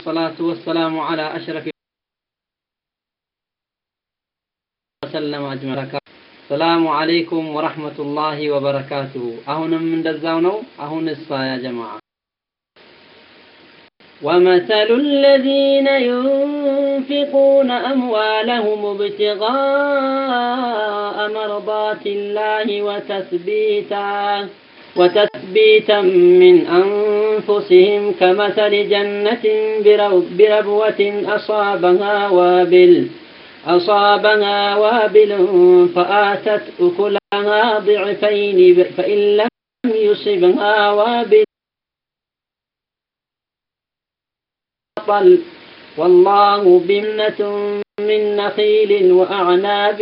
الصلاة والسلام على أشرف وسلم أجمعين السلام عليكم ورحمة الله وبركاته أهون من دزاونو أهون الصا يا جماعة ومثل الذين ينفقون أموالهم ابتغاء مرضات الله وتثبيتا وتثبيتا من أنفسهم كمثل جنة بربوة أصابها وابل أصابها وابل فآتت أكلها ضعفين فإن لم يصبها وابل بطل والله بمنة من نخيل وأعناب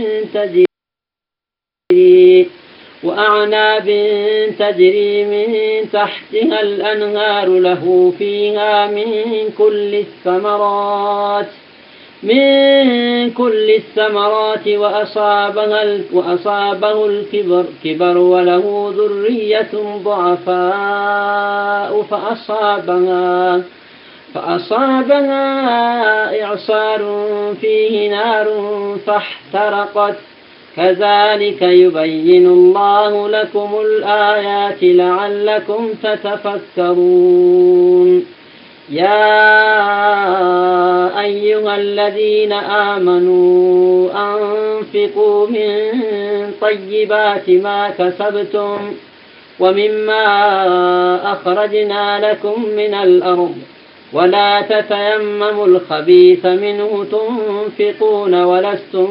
تجري وأعناب تجري من تحتها الأنهار له فيها من كل الثمرات من كل الثمرات وأصابها وأصابه الكبر كبر وله ذرية ضعفاء فأصابها فأصابها إعصار فيه نار فاحترقت كذلك يبين الله لكم الآيات لعلكم تتفكرون يا أيها الذين آمنوا أنفقوا من طيبات ما كسبتم ومما أخرجنا لكم من الأرض ولا تتيمموا الخبيث منه تنفقون ولستم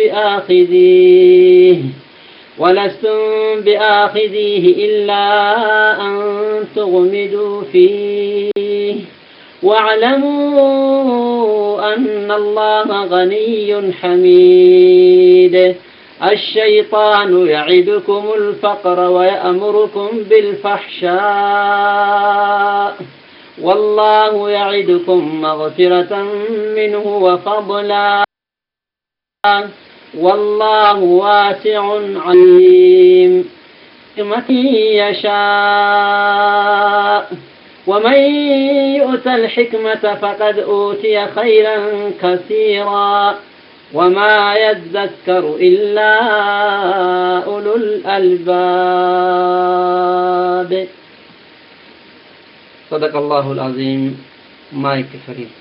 بآخذيه ولستم بآخذيه إلا أن تغمدوا فيه واعلموا أن الله غني حميد الشيطان يعدكم الفقر ويأمركم بالفحشاء والله يعدكم مغفرة منه وفضلا والله واسع عليم من يشاء ومن يؤت الحكمة فقد أوتي خيرا كثيرا وما يذكر إلا أولو الألباب صدق الله العظيم مايك فريد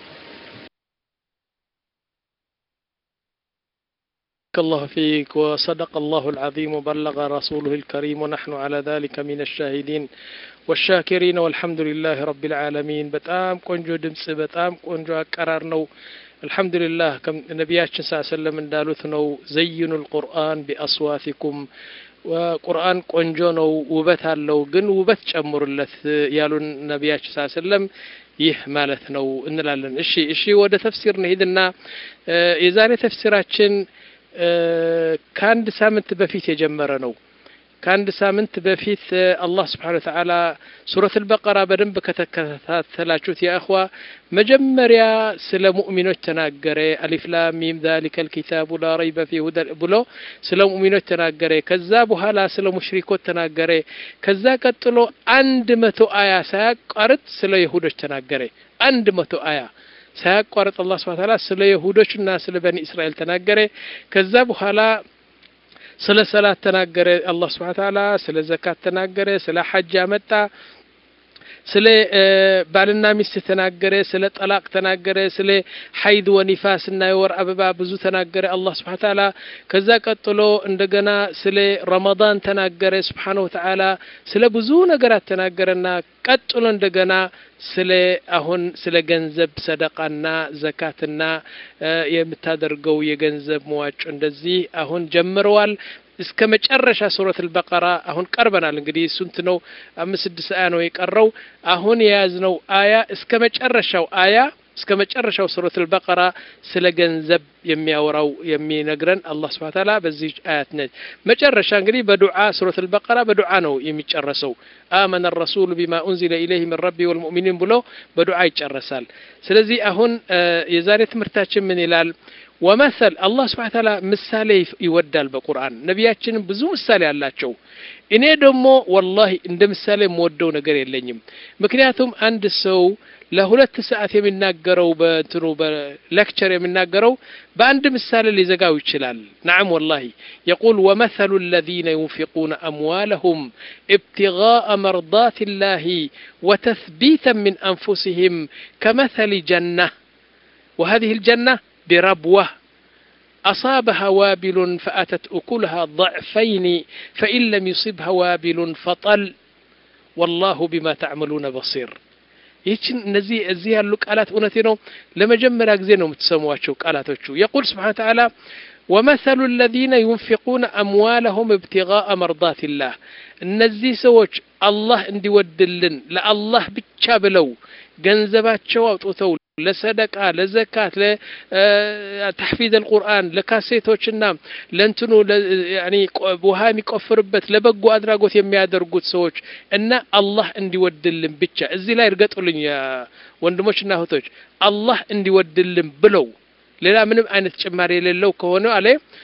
الله فيك وصدق الله العظيم وبلغ رسوله الكريم ونحن على ذلك من الشاهدين والشاكرين والحمد لله رب العالمين በጣም ቆንጆ ድምጽ በጣም ቆንጆ አቀራር ነው አልহামዱሊላህ ነቢያችን ስ ሰለም እንዳሉት ነው ዘይኑ ልቁርአን ቢአስዋቲኩም ቁርአን ቆንጆ ነው ውበት አለው ግን ውበት ጨምሩለት ያሉን ነቢያችን ስ ሰለም ይህ ማለት ነው እንላለን እሺ እሺ ወደ ተፍሲር እንሂድና የዛሬ ተፍሲራችን ከአንድ ሳምንት በፊት የጀመረ ነው ከአንድ ሳምንት በፊት አላህ ስብሓን ወተዓላ ሱረት አልበቀራ በደንብ ከተከታተላችሁት የእኽዋ መጀመሪያ ስለ ሙእሚኖች ተናገረ አሊፍላም ሚም ዛሊከ ልኪታቡ ላ ረይበ ፊ ሁደ ብሎ ስለ ሙእሚኖች ተናገረ ከዛ በኋላ ስለ ሙሽሪኮች ተናገረ ከዛ ቀጥሎ አንድ መቶ አያ ሳያቋርጥ ስለ ይሁዶች ተናገረ አንድ መቶ አያ ሳያቋርጥ አላህ ስብሐ ተዓላ ስለ ይሁዶችና ስለ በኒ እስራኤል ተናገረ ከዛ በኋላ ስለ ሰላት ተናገረ አላህ ስብሐ ተዓላ ስለ ዘካት ተናገረ ስለ ሐጅ አመጣ ስለ ባልና ሚስት ተናገረ ስለ ጠላቅ ተናገረ ስለ ሐይድ ወኒፋስ እና የወር አበባ ብዙ ተናገረ አላህ ስብሐ ተዓላ ከዛ ቀጥሎ እንደገና ስለ ረመዳን ተናገረ ስብሓነሁ ወተዓላ ስለ ብዙ ነገራት ተናገረና ቀጥሎ እንደገና ስለ አሁን ስለ ገንዘብ ሰደቃና ዘካትና የምታደርገው የገንዘብ መዋጮ እንደዚህ አሁን ጀምረዋል እስከ መጨረሻ ሱረት አልበቀራ አሁን ቀርበናል እንግዲህ ስንት ነው አምስት ስድስት አያ ነው የቀረው አሁን የያዝነው አያ እስከ መጨረሻው አያ እስከ መጨረሻው ሱረት አልበቀራ ስለ ገንዘብ የሚያወራው የሚነግረን አላህ ስብሐ ተዓላ በዚህ አያት ነች መጨረሻ እንግዲህ በዱዓ ሱረት አልበቀራ በዱዓ ነው የሚጨረሰው አመነ الرسول بما انزل اليه من ربي والمؤمنين ብሎ በዱዓ ይጨረሳል ስለዚህ አሁን የዛሬ ትምህርታችን ምን ይላል ወመሰል አላህ ስብሐ ተዓላ ምሳሌ ይወዳል በቁርአን ነቢያችንም ብዙ ምሳሌ አላቸው እኔ ደግሞ ወላሂ እንደ ምሳሌ የምወደው ነገር የለኝም ምክንያቱም አንድ ሰው ለሁለት ሰዓት የሚናገረው በእንትኑ በሌክቸር የሚናገረው በአንድ ምሳሌ ሊዘጋው ይችላል ናም ወላሂ የቁል ወመثሉ الذين ينفقون أموالهم ابتغاء مرضات الله وتثبيتا من أنفسهم كمثل جنة وهذه الجنة بربوة أصابها وابل فأتت أكلها ضعفين فإن لم يصبها وابل فطل والله بما تعملون بصير ይህችን እነዚህ እዚህ ያሉ ቃላት እውነቴ ነው ለመጀመሪያ ጊዜ ነው የምትሰሟቸው ቃላቶቹ የቁል ስብሓን ተዓላ ወመሰሉ الذين ينفقون أموالهم ابتغاء مرضات الله እነዚህ ሰዎች አላህ እንዲወድልን ለአላህ ብቻ ብለው ገንዘባቸው አውጥተው ለሰደቃ ለዘካት ለተሕፊዝ አልቁርአን ለካሴቶችና ለእንትኑ ውሃ የሚቆፍርበት ለበጎ አድራጎት የሚያደርጉት ሰዎች እና አላህ እንዲወድልን ብቻ እዚህ ላይ እርገጡልኝ ወንድሞችና እህቶች አላህ እንዲወድልን ብለው ሌላ ምንም አይነት ጭማሪ የሌለው ከሆነ አለ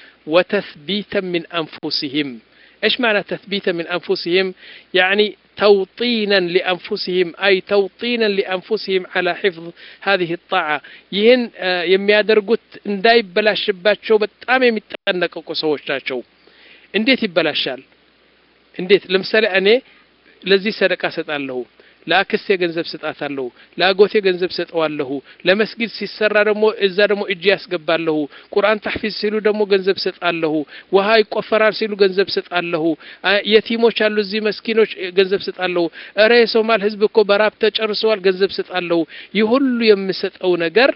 ወተስቢተ ሚን አንፉሲህም ايش معنى تثبيتا من انفسهم يعني توطينا لانفسهم اي توطينا لانفسهم على حفظ هذه الطاعه ይህን የሚያደርጉት እንዳይበላሽባቸው በጣም የሚጠነቀቁ ሰዎች ናቸው እንዴት ይበላሻል እንዴት ለምሳሌ እኔ ለዚህ ሰደቃ ሰጣለሁ ለአክስቴ ገንዘብ ስጣታለሁ ለአጎቴ ገንዘብ ሰጠዋለሁ ለመስጊድ ሲሰራ ደግሞ እዛ ደግሞ እጅ ያስገባለሁ ቁርአን ታሕፊዝ ሲሉ ደግሞ ገንዘብ ሰጣለሁ ውሃ ይቆፈራል ሲሉ ገንዘብ ሰጣለሁ የቲሞች አሉ እዚህ መስኪኖች ገንዘብ ሰጣለሁ እረ የሶማል ህዝብ እኮ በራብ ተጨርሰዋል ገንዘብ ሰጣለሁ ይህ ሁሉ የምሰጠው ነገር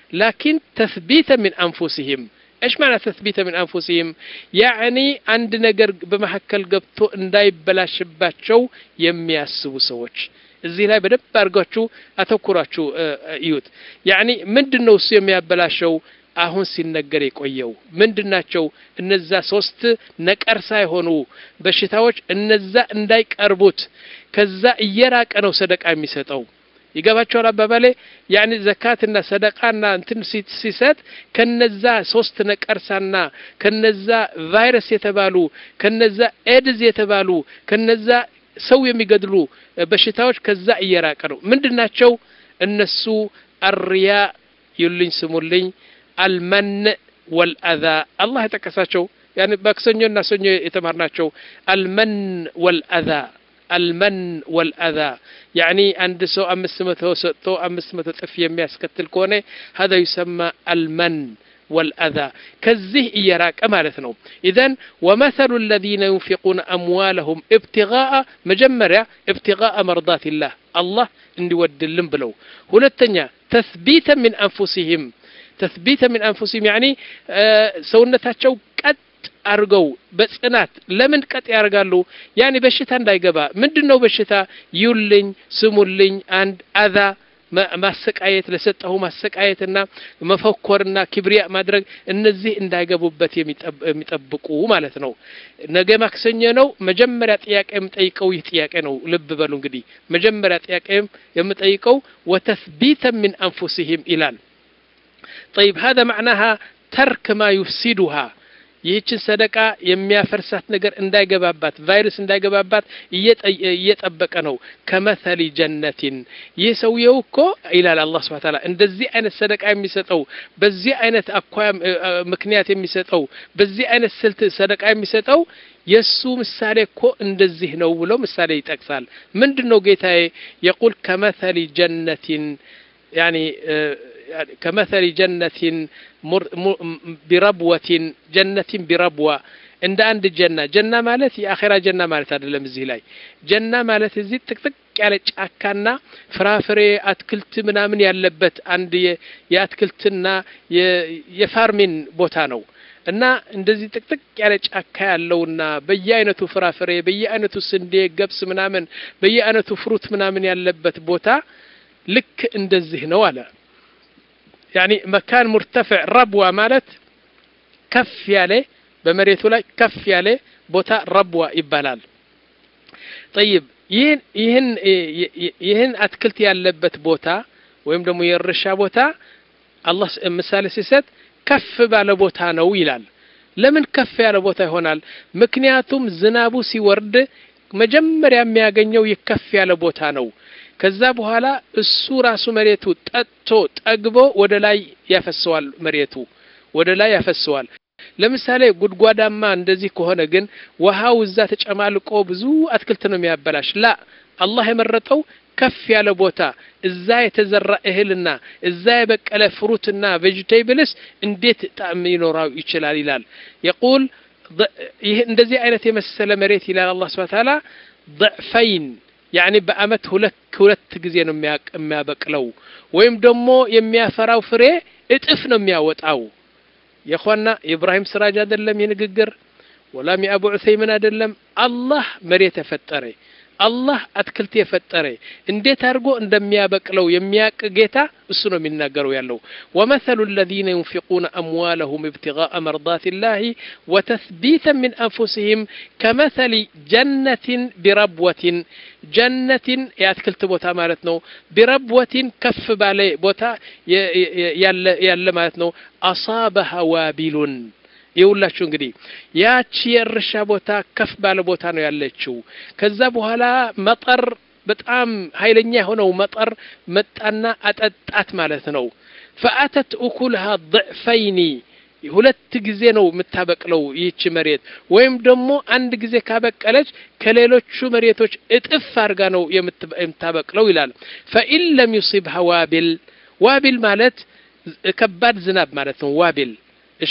ላኪን ተስቢተ ሚን አንፉሲህም ايش معنى تثبيت من انفسهم يعني عند ነገር በመሐከል ገብቶ እንዳይበላሽባቸው የሚያስቡ ሰዎች እዚህ ላይ በደንብ አድርጋችሁ አተኩራችሁ እዩት ያኒ ምንድን ነው እሱ የሚያበላሸው አሁን ሲነገር የቆየው ምንድናቸው እነዛ ሶስት ነቀርሳ የሆኑ በሽታዎች እነዛ እንዳይቀርቡት ከዛ እየራቀ ነው ሰደቃ የሚሰጠው ይገባቸዋል አባባሌ ያኒ ዘካትና ሰደቃና እንትን ሲሰጥ ከነዛ ሶስት ነቀርሳና ከነዛ ቫይረስ የተባሉ ከነዛ ኤድዝ የተባሉ ከነዛ ሰው የሚገድሉ በሽታዎች ከዛ እየራቀ ነው ምንድን ናቸው እነሱ አርያ ይሉኝ ስሙልኝ አልመን ወልአዛ አላህ የጠቀሳቸው ያኒ በክሰኞና ሰኞ የተማርናቸው አልመን ወልአዛ አልመን ወልአዛ ያኒ አንድ ሰው አምስት መቶ ሰጥቶ አምስት መቶ ጥፍ የሚያስከትል ከሆነ ሀዛ ዩሰማ አልመን والأذى كزه إيراك مالتنا إذن ومثل الذين ينفقون أموالهم ابتغاء مجمرة ابتغاء مرضات الله الله اندي ودلن بلو هنا تثبيتا من أنفسهم تثبيتا من أنفسهم يعني آه سونتاتشو قد አርገው በጽናት ለምን ቀጥ ያርጋሉ ያኔ በሽታ እንዳይገባ ምንድነው በሽታ ይውልኝ ስሙልኝ አንድ አዛ ማሰቃየት ለሰጠሁ ማሰቃየትና መፈኮርና ክብሪያ ማድረግ እነዚህ እንዳይገቡበት የሚጠብቁ ማለት ነው ነገ ማክሰኞ ነው መጀመሪያ ጥያቄ የምጠይቀው ይህ ጥያቄ ነው ልብ በሉ እንግዲህ መጀመሪያ ጥያቄ የምጠይቀው ወተስቢተ ምን አንፉሲህም ይላል طيب هذا معناها ترك ما يفسدها ይህችን ሰደቃ የሚያፈርሳት ነገር እንዳይገባባት ቫይረስ እንዳይገባባት እየጠበቀ ነው ከመሰሊ ጀነቲን ይህ ሰውየው እኮ ይላል አላህ ስብሐ ተዓላ እንደዚህ አይነት ሰደቃ የሚሰጠው በዚህ አይነት አኳያ ምክንያት የሚሰጠው በዚህ አይነት ስልት ሰደቃ የሚሰጠው የእሱ ምሳሌ እኮ እንደዚህ ነው ብሎ ምሳሌ ይጠቅሳል ምንድን ነው ጌታዬ የቁል ከመሰሊ ጀነቲን ያኒ كمثل جنة بربوة جنة بربوة እንደ አንድ ጀና ጀና ማለት የአኼራ ጀና ማለት አይደለም እዚህ ላይ ጀና ማለት እዚህ ጥቅጥቅ ያለ ጫካና ፍራፍሬ አትክልት ምናምን ያለበት አንድ የአትክልትና የፋርሚን ቦታ ነው እና እንደዚህ ጥቅጥቅ ያለ ጫካ ያለውና በየአይነቱ ፍራፍሬ በየአይነቱ ስንዴ ገብስ ምናምን በየአይነቱ ፍሩት ምናምን ያለበት ቦታ ልክ እንደዚህ ነው አለ ያኒ መካን ሙርተፍዕ ረብዋ ማለት ከፍ ያለ በመሬቱ ላይ ከፍ ያለ ቦታ ረብዋ ይባላል ጠይብ ይህን ይህን ይህን አትክልት ያለበት ቦታ ወይም ደግሞ የእርሻ ቦታ አላህ ምሳሌ ሲሰጥ ከፍ ባለ ቦታ ነው ይላል ለምን ከፍ ያለ ቦታ ይሆናል ምክንያቱም ዝናቡ ሲወርድ መጀመሪያ የሚያገኘው የከፍ ያለ ቦታ ነው ከዛ በኋላ እሱ ራሱ መሬቱ ጠጥቶ ጠግቦ ወደ ላይ ያፈሰዋል። መሬቱ ወደ ላይ ያፈሰዋል። ለምሳሌ ጉድጓዳማ እንደዚህ ከሆነ ግን ውሃው እዛ ተጨማልቆ ብዙ አትክልት ነው የሚያበላሽ። ላ አላህ የመረጠው ከፍ ያለ ቦታ እዛ የተዘራ እህልና እዛ የበቀለ ፍሩትና ቬጅቴብልስ እንዴት ጣዕም ሊኖረው ይችላል ይላል። የቁል ይህ እንደዚህ አይነት የመሰለ መሬት ይላል አላህ ሱብሓነሁ ወተዓላ ضዕፈይን ያኒ በአመት ሁለት ሁለት ጊዜ ነው የሚያበቅለው ወይም ደግሞ የሚያፈራው ፍሬ እጥፍ ነው የሚያወጣው። የኳና የኢብራሂም ስራጅ አይደለም ይህ ንግግር፣ ወላም የአቡ ዑሰይምን አይደለም። አላህ መሬት የፈጠረ አላህ አትክልት የፈጠረ እንዴት አድርጎ እንደሚያበቅለው የሚያቅ ጌታ እሱ ነው የሚናገረው ያለው። ወመሰሉ አለዚነ ዩንፊቁነ አምዋለሁም ኢብቲጋአ መርዳት ላህ ወተስቢተን ሚን አንፉሲሂም ከመሰሊ ጀነትን ቢረብወትን ጀነትን የአትክልት ቦታ ማለት ነው። ቢረብወትን ከፍ ባለ ቦታ ያለ ማለት ነው። አሳበሃ ዋቢሉን ይውላችሁ እንግዲህ ያቺ የእርሻ ቦታ ከፍ ባለ ቦታ ነው ያለችው። ከዛ በኋላ መጠር በጣም ኃይለኛ የሆነው መጠር መጣና አጠጣት ማለት ነው። ፈአተት እኩልሃ ضዕፈይኒ ሁለት ጊዜ ነው የምታበቅለው ይህች መሬት ወይም ደግሞ አንድ ጊዜ ካበቀለች ከሌሎቹ መሬቶች እጥፍ አድርጋ ነው የምታበቅለው ይላል። ፈኢን ለም ዩሲብሃ ዋቢል ዋቢል ማለት ከባድ ዝናብ ማለት ነው። ዋቢል እሺ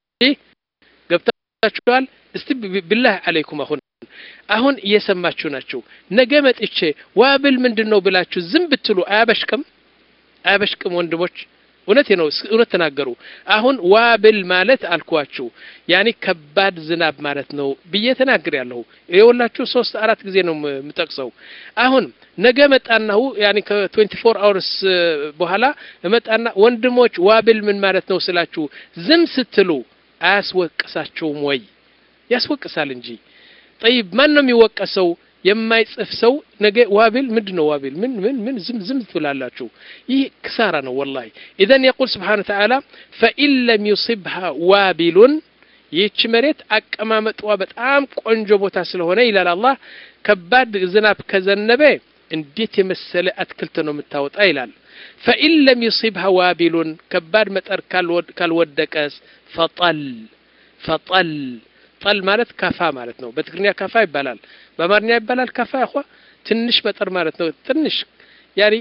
ገብታችኋል? እስቲ ብላህ አለይኩም አሁን አሁን እየሰማችሁ ናችሁ። ነገ መጥቼ ዋብል ምንድን ነው ብላችሁ ዝም ብትሉ አያበሽቅም? አያበሽቅም? ወንድሞች እውነት ነው፣ እውነት ተናገሩ። አሁን ዋብል ማለት አልኳችሁ ያኔ ከባድ ዝናብ ማለት ነው ብዬ ተናግር ያለሁ የወላችሁ ሶስት አራት ጊዜ ነው የምጠቅሰው። አሁን ነገ መጣናሁ ያኔ ከትዌንቲ ፎር አወርስ በኋላ መጣና ወንድሞች ዋብል ምን ማለት ነው ስላችሁ ዝም ስትሉ አያስወቅሳቸውም ወይ? ያስወቅሳል እንጂ። ጠይብ ማን ነው የሚወቀሰው? የማይጽፍ ሰው ነገ ዋቢል ምንድን ነው ዋቢል ምን ምን ምን ዝም ዝም ትላላችሁ። ይህ ክሳራ ነው ወላሂ። ኢዘን የቁል ስብሓነ ወተዓላ ፈኢን ለም ዩሲብሃ ዋቢሉን ይህች መሬት አቀማመጧ በጣም ቆንጆ ቦታ ስለሆነ ይላል አላህ ከባድ ዝናብ ከዘነበ እንዴት የመሰለ አትክልት ነው የምታወጣ ይላል። ፈኢን ለም ዩሲብሃ ዋቢሉን ከባድ መጠር ካልወደቀስ ፈጠል ፈጠል ጠል ማለት ከፋ ማለት ነው። በትግርኛ ከፋ ይባላል፣ በአማርኛ ይባላል ከፋ ያኳ ትንሽ መጠር ማለት ነው። ትንሽ ያኒ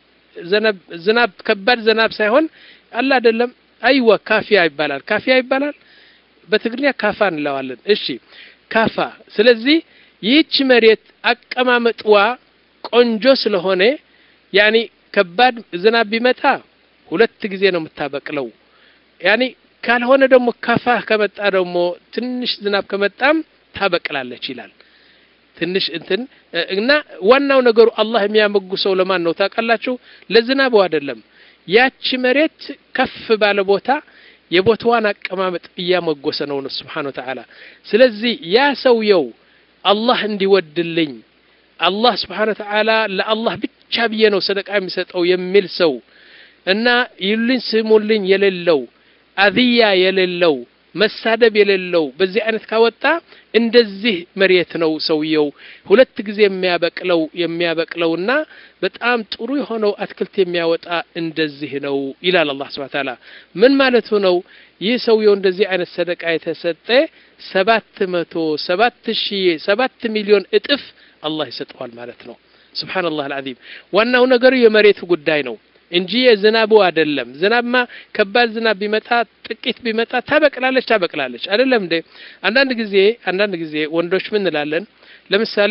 ዝናብ ከባድ ዝናብ ሳይሆን አለ አይደለም። አይዋ ካፊያ ይባላል፣ ካፊያ ይባላል። በትግርኛ ካፋ እንለዋለን። እሺ ካፋ። ስለዚህ ይህች መሬት አቀማመጥዋ ቆንጆ ስለሆነ ያኒ ከባድ ዝናብ ቢመጣ ሁለት ጊዜ ነው የምታበቅለው። ያኒ ካልሆነ ደግሞ ከፋ ከመጣ ደግሞ ትንሽ ዝናብ ከመጣም ታበቅላለች ይላል። ትንሽ እንትን እና ዋናው ነገሩ አላህ የሚያመጉሰው ለማን ነው ታውቃላችሁ? ለዝናቡ አይደለም። ያቺ መሬት ከፍ ባለ ቦታ የቦታዋን አቀማመጥ እያመጎሰ ነው ነው ስብሓነሁ ወተዓላ። ስለዚህ ያ ሰውየው አላህ እንዲወድልኝ አላህ ስብሓነሁ ወተዓላ ለአላህ ብቻ ብዬ ነው ሰደቃ የሚሰጠው የሚል ሰው እና ይሉኝ ስሙልኝ የሌለው አዝያ የሌለው መሳደብ የሌለው በዚህ አይነት ካወጣ እንደዚህ መሬት ነው ሰውየው ሁለት ጊዜ የሚያበቅለው የሚያበቅለውና በጣም ጥሩ የሆነው አትክልት የሚያወጣ እንደዚህ ነው ይላል አላህ ሱብሓነሁ ወተዓላ። ምን ማለቱ ነው? ይህ ሰውየው እንደዚህ አይነት ሰደቃ የተሰጠ ሰባት መቶ ሰባት ሺህ ሰባት ሚሊዮን እጥፍ አላህ ይሰጠዋል ማለት ነው። ሱብሓነላህ አልዓዚም። ዋናው ነገሩ የመሬቱ ጉዳይ ነው እንጂ የዝናቡ አይደለም። ዝናብማ ከባድ ዝናብ ቢመጣ ጥቂት ቢመጣ ታበቅላለች ታበቅላለች አይደለም እንዴ? አንዳንድ ጊዜ አንዳንድ ጊዜ ወንዶች ምን እንላለን? ለምሳሌ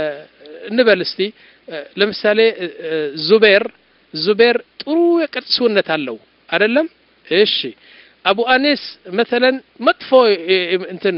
እንበል እስቲ ለምሳሌ ዙቤር ዙቤር ጥሩ የቅርጽ ሰውነት አለው አይደለም? እሺ አቡ አኔስ መተለን መጥፎ እንትን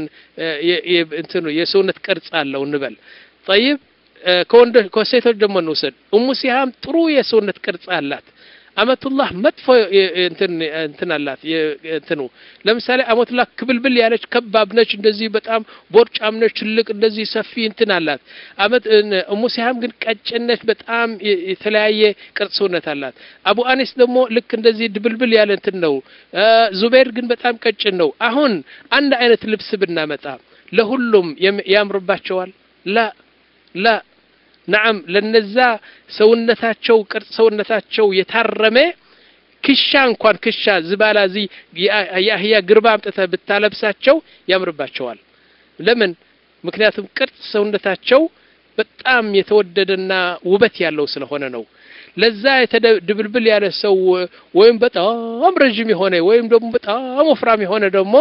እንትኑ የሰውነት ቅርጽ አለው እንበል ጠይብ ከወንዶች ከሴቶች ደግሞ እንውሰድ። ኡሙ ሲሃም ጥሩ የሰውነት ቅርጽ አላት። አመቱላህ መጥፎ እንትን እንትን አላት። እንትኑ ለምሳሌ አመቱላህ ክብልብል ያለች ከባብ ነች፣ እንደዚህ በጣም ቦርጫም ነች፣ ትልቅ እንደዚህ ሰፊ እንትን አላት። አመት ኡሙ ሲሃም ግን ቀጭን ነች፣ በጣም የተለያየ ቅርጽ ሰውነት አላት። አቡ አኒስ ደግሞ ልክ እንደዚህ ድብልብል ያለ እንትን ነው። ዙቤር ግን በጣም ቀጭን ነው። አሁን አንድ አይነት ልብስ ብናመጣ ለሁሉም ያምርባቸዋል? ላ ላ ነዓም ለነዛ ሰውነታቸው ቅርጽ ሰውነታቸው የታረመ ክሻ እንኳን ክሻ ዝባላ ዚ የአህያ ግርባ አምጥተህ ብታለብሳቸው ያምርባቸዋል። ለምን? ምክንያቱም ቅርጽ ሰውነታቸው በጣም የተወደደና ውበት ያለው ስለሆነ ነው። ለዛ ድብልብል ያለ ሰው ወይም በጣም ረዥም የሆነ ወይም ደግሞ በጣም ወፍራም የሆነ ደግሞ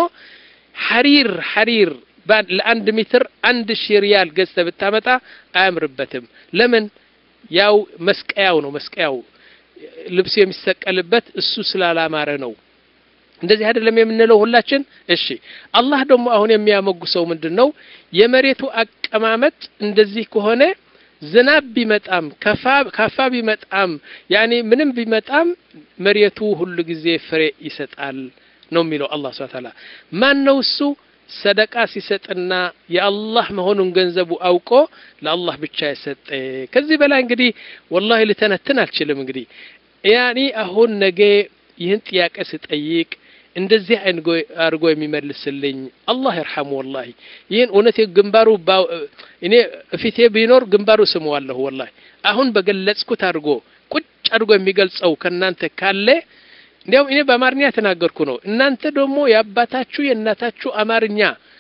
ሐሪር ሐሪር ለአንድ ሜትር አንድ ሺህ ሪያል ገዝተህ ብታመጣ አያምርበትም። ለምን? ያው መስቀያው ነው መስቀያው ልብስ የሚሰቀልበት እሱ ስላላማረ ነው። እንደዚህ አይደለም የምንለው ሁላችን። እሺ አላህ ደግሞ አሁን የሚያመጉሰው ምንድን ነው? የመሬቱ አቀማመጥ እንደዚህ ከሆነ ዝናብ ቢመጣም ካፋ ቢመጣም ያኔ ምንም ቢመጣም መሬቱ ሁሉ ጊዜ ፍሬ ይሰጣል ነው የሚለው አላህ ሱብሓነሁ ወተዓላ። ማን ነው እሱ? ሰደቃ ሲሰጥና የአላህ መሆኑን ገንዘቡ አውቆ ለአላህ ብቻ የሰጠ። ከዚህ በላይ እንግዲህ ወላሂ ልተነትን አልችልም። እንግዲህ ያኔ አሁን ነገ ይህን ጥያቄ ስጠይቅ እንደዚህ አድርጎ የሚመልስልኝ አላህ ይርሐሙ። ወላሂ ይህን እውነት ግንባሩ እኔ ፊቴ ቢኖር ግንባሩ ስመዋለሁ። ወላሂ አሁን በገለጽኩት አድርጎ ቁጭ አድርጎ የሚገልጸው ከእናንተ ካለ እንዲያውም እኔ በአማርኛ የተናገርኩ ነው። እናንተ ደግሞ የአባታችሁ የእናታችሁ አማርኛ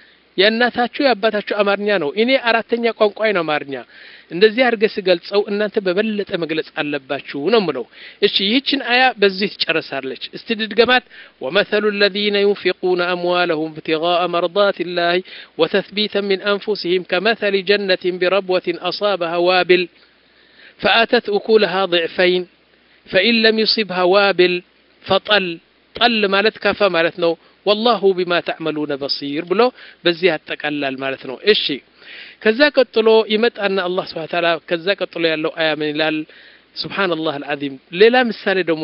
የእናታችሁ የአባታችሁ አማርኛ ነው። እኔ አራተኛ ቋንቋይ ነው አማርኛ። እንደዚህ አድርገ ስገልጸው እናንተ በበለጠ መግለጽ አለባችሁ ነው ምለው። እሺ ይህችን አያ በዚህ ትጨርሳለች። እስቲ ድድገማት። ወመሰሉ الذين ينفقون أموالهم ابتغاء مرضات الله وتثبيتا من أنفسهم كمثل جنة بربوة أصابها وابل فآتت أكلها ضعفين فإن لم يصبها وابل ፈጠል ጠል ማለት ከፈ ማለት ነው። ወላሁ ቢማ ተዕመሉነ በሲር ብሎ በዚህ ያጠቃላል ማለት ነው። እሺ ከዛ ቀጥሎ ይመጣና አላህ ስብሐ ተዓላ ከዛ ቀጥሎ ያለው አያ ምን ይላል? ሱብሓነላህ አልዓዚም። ሌላ ምሳሌ ደግሞ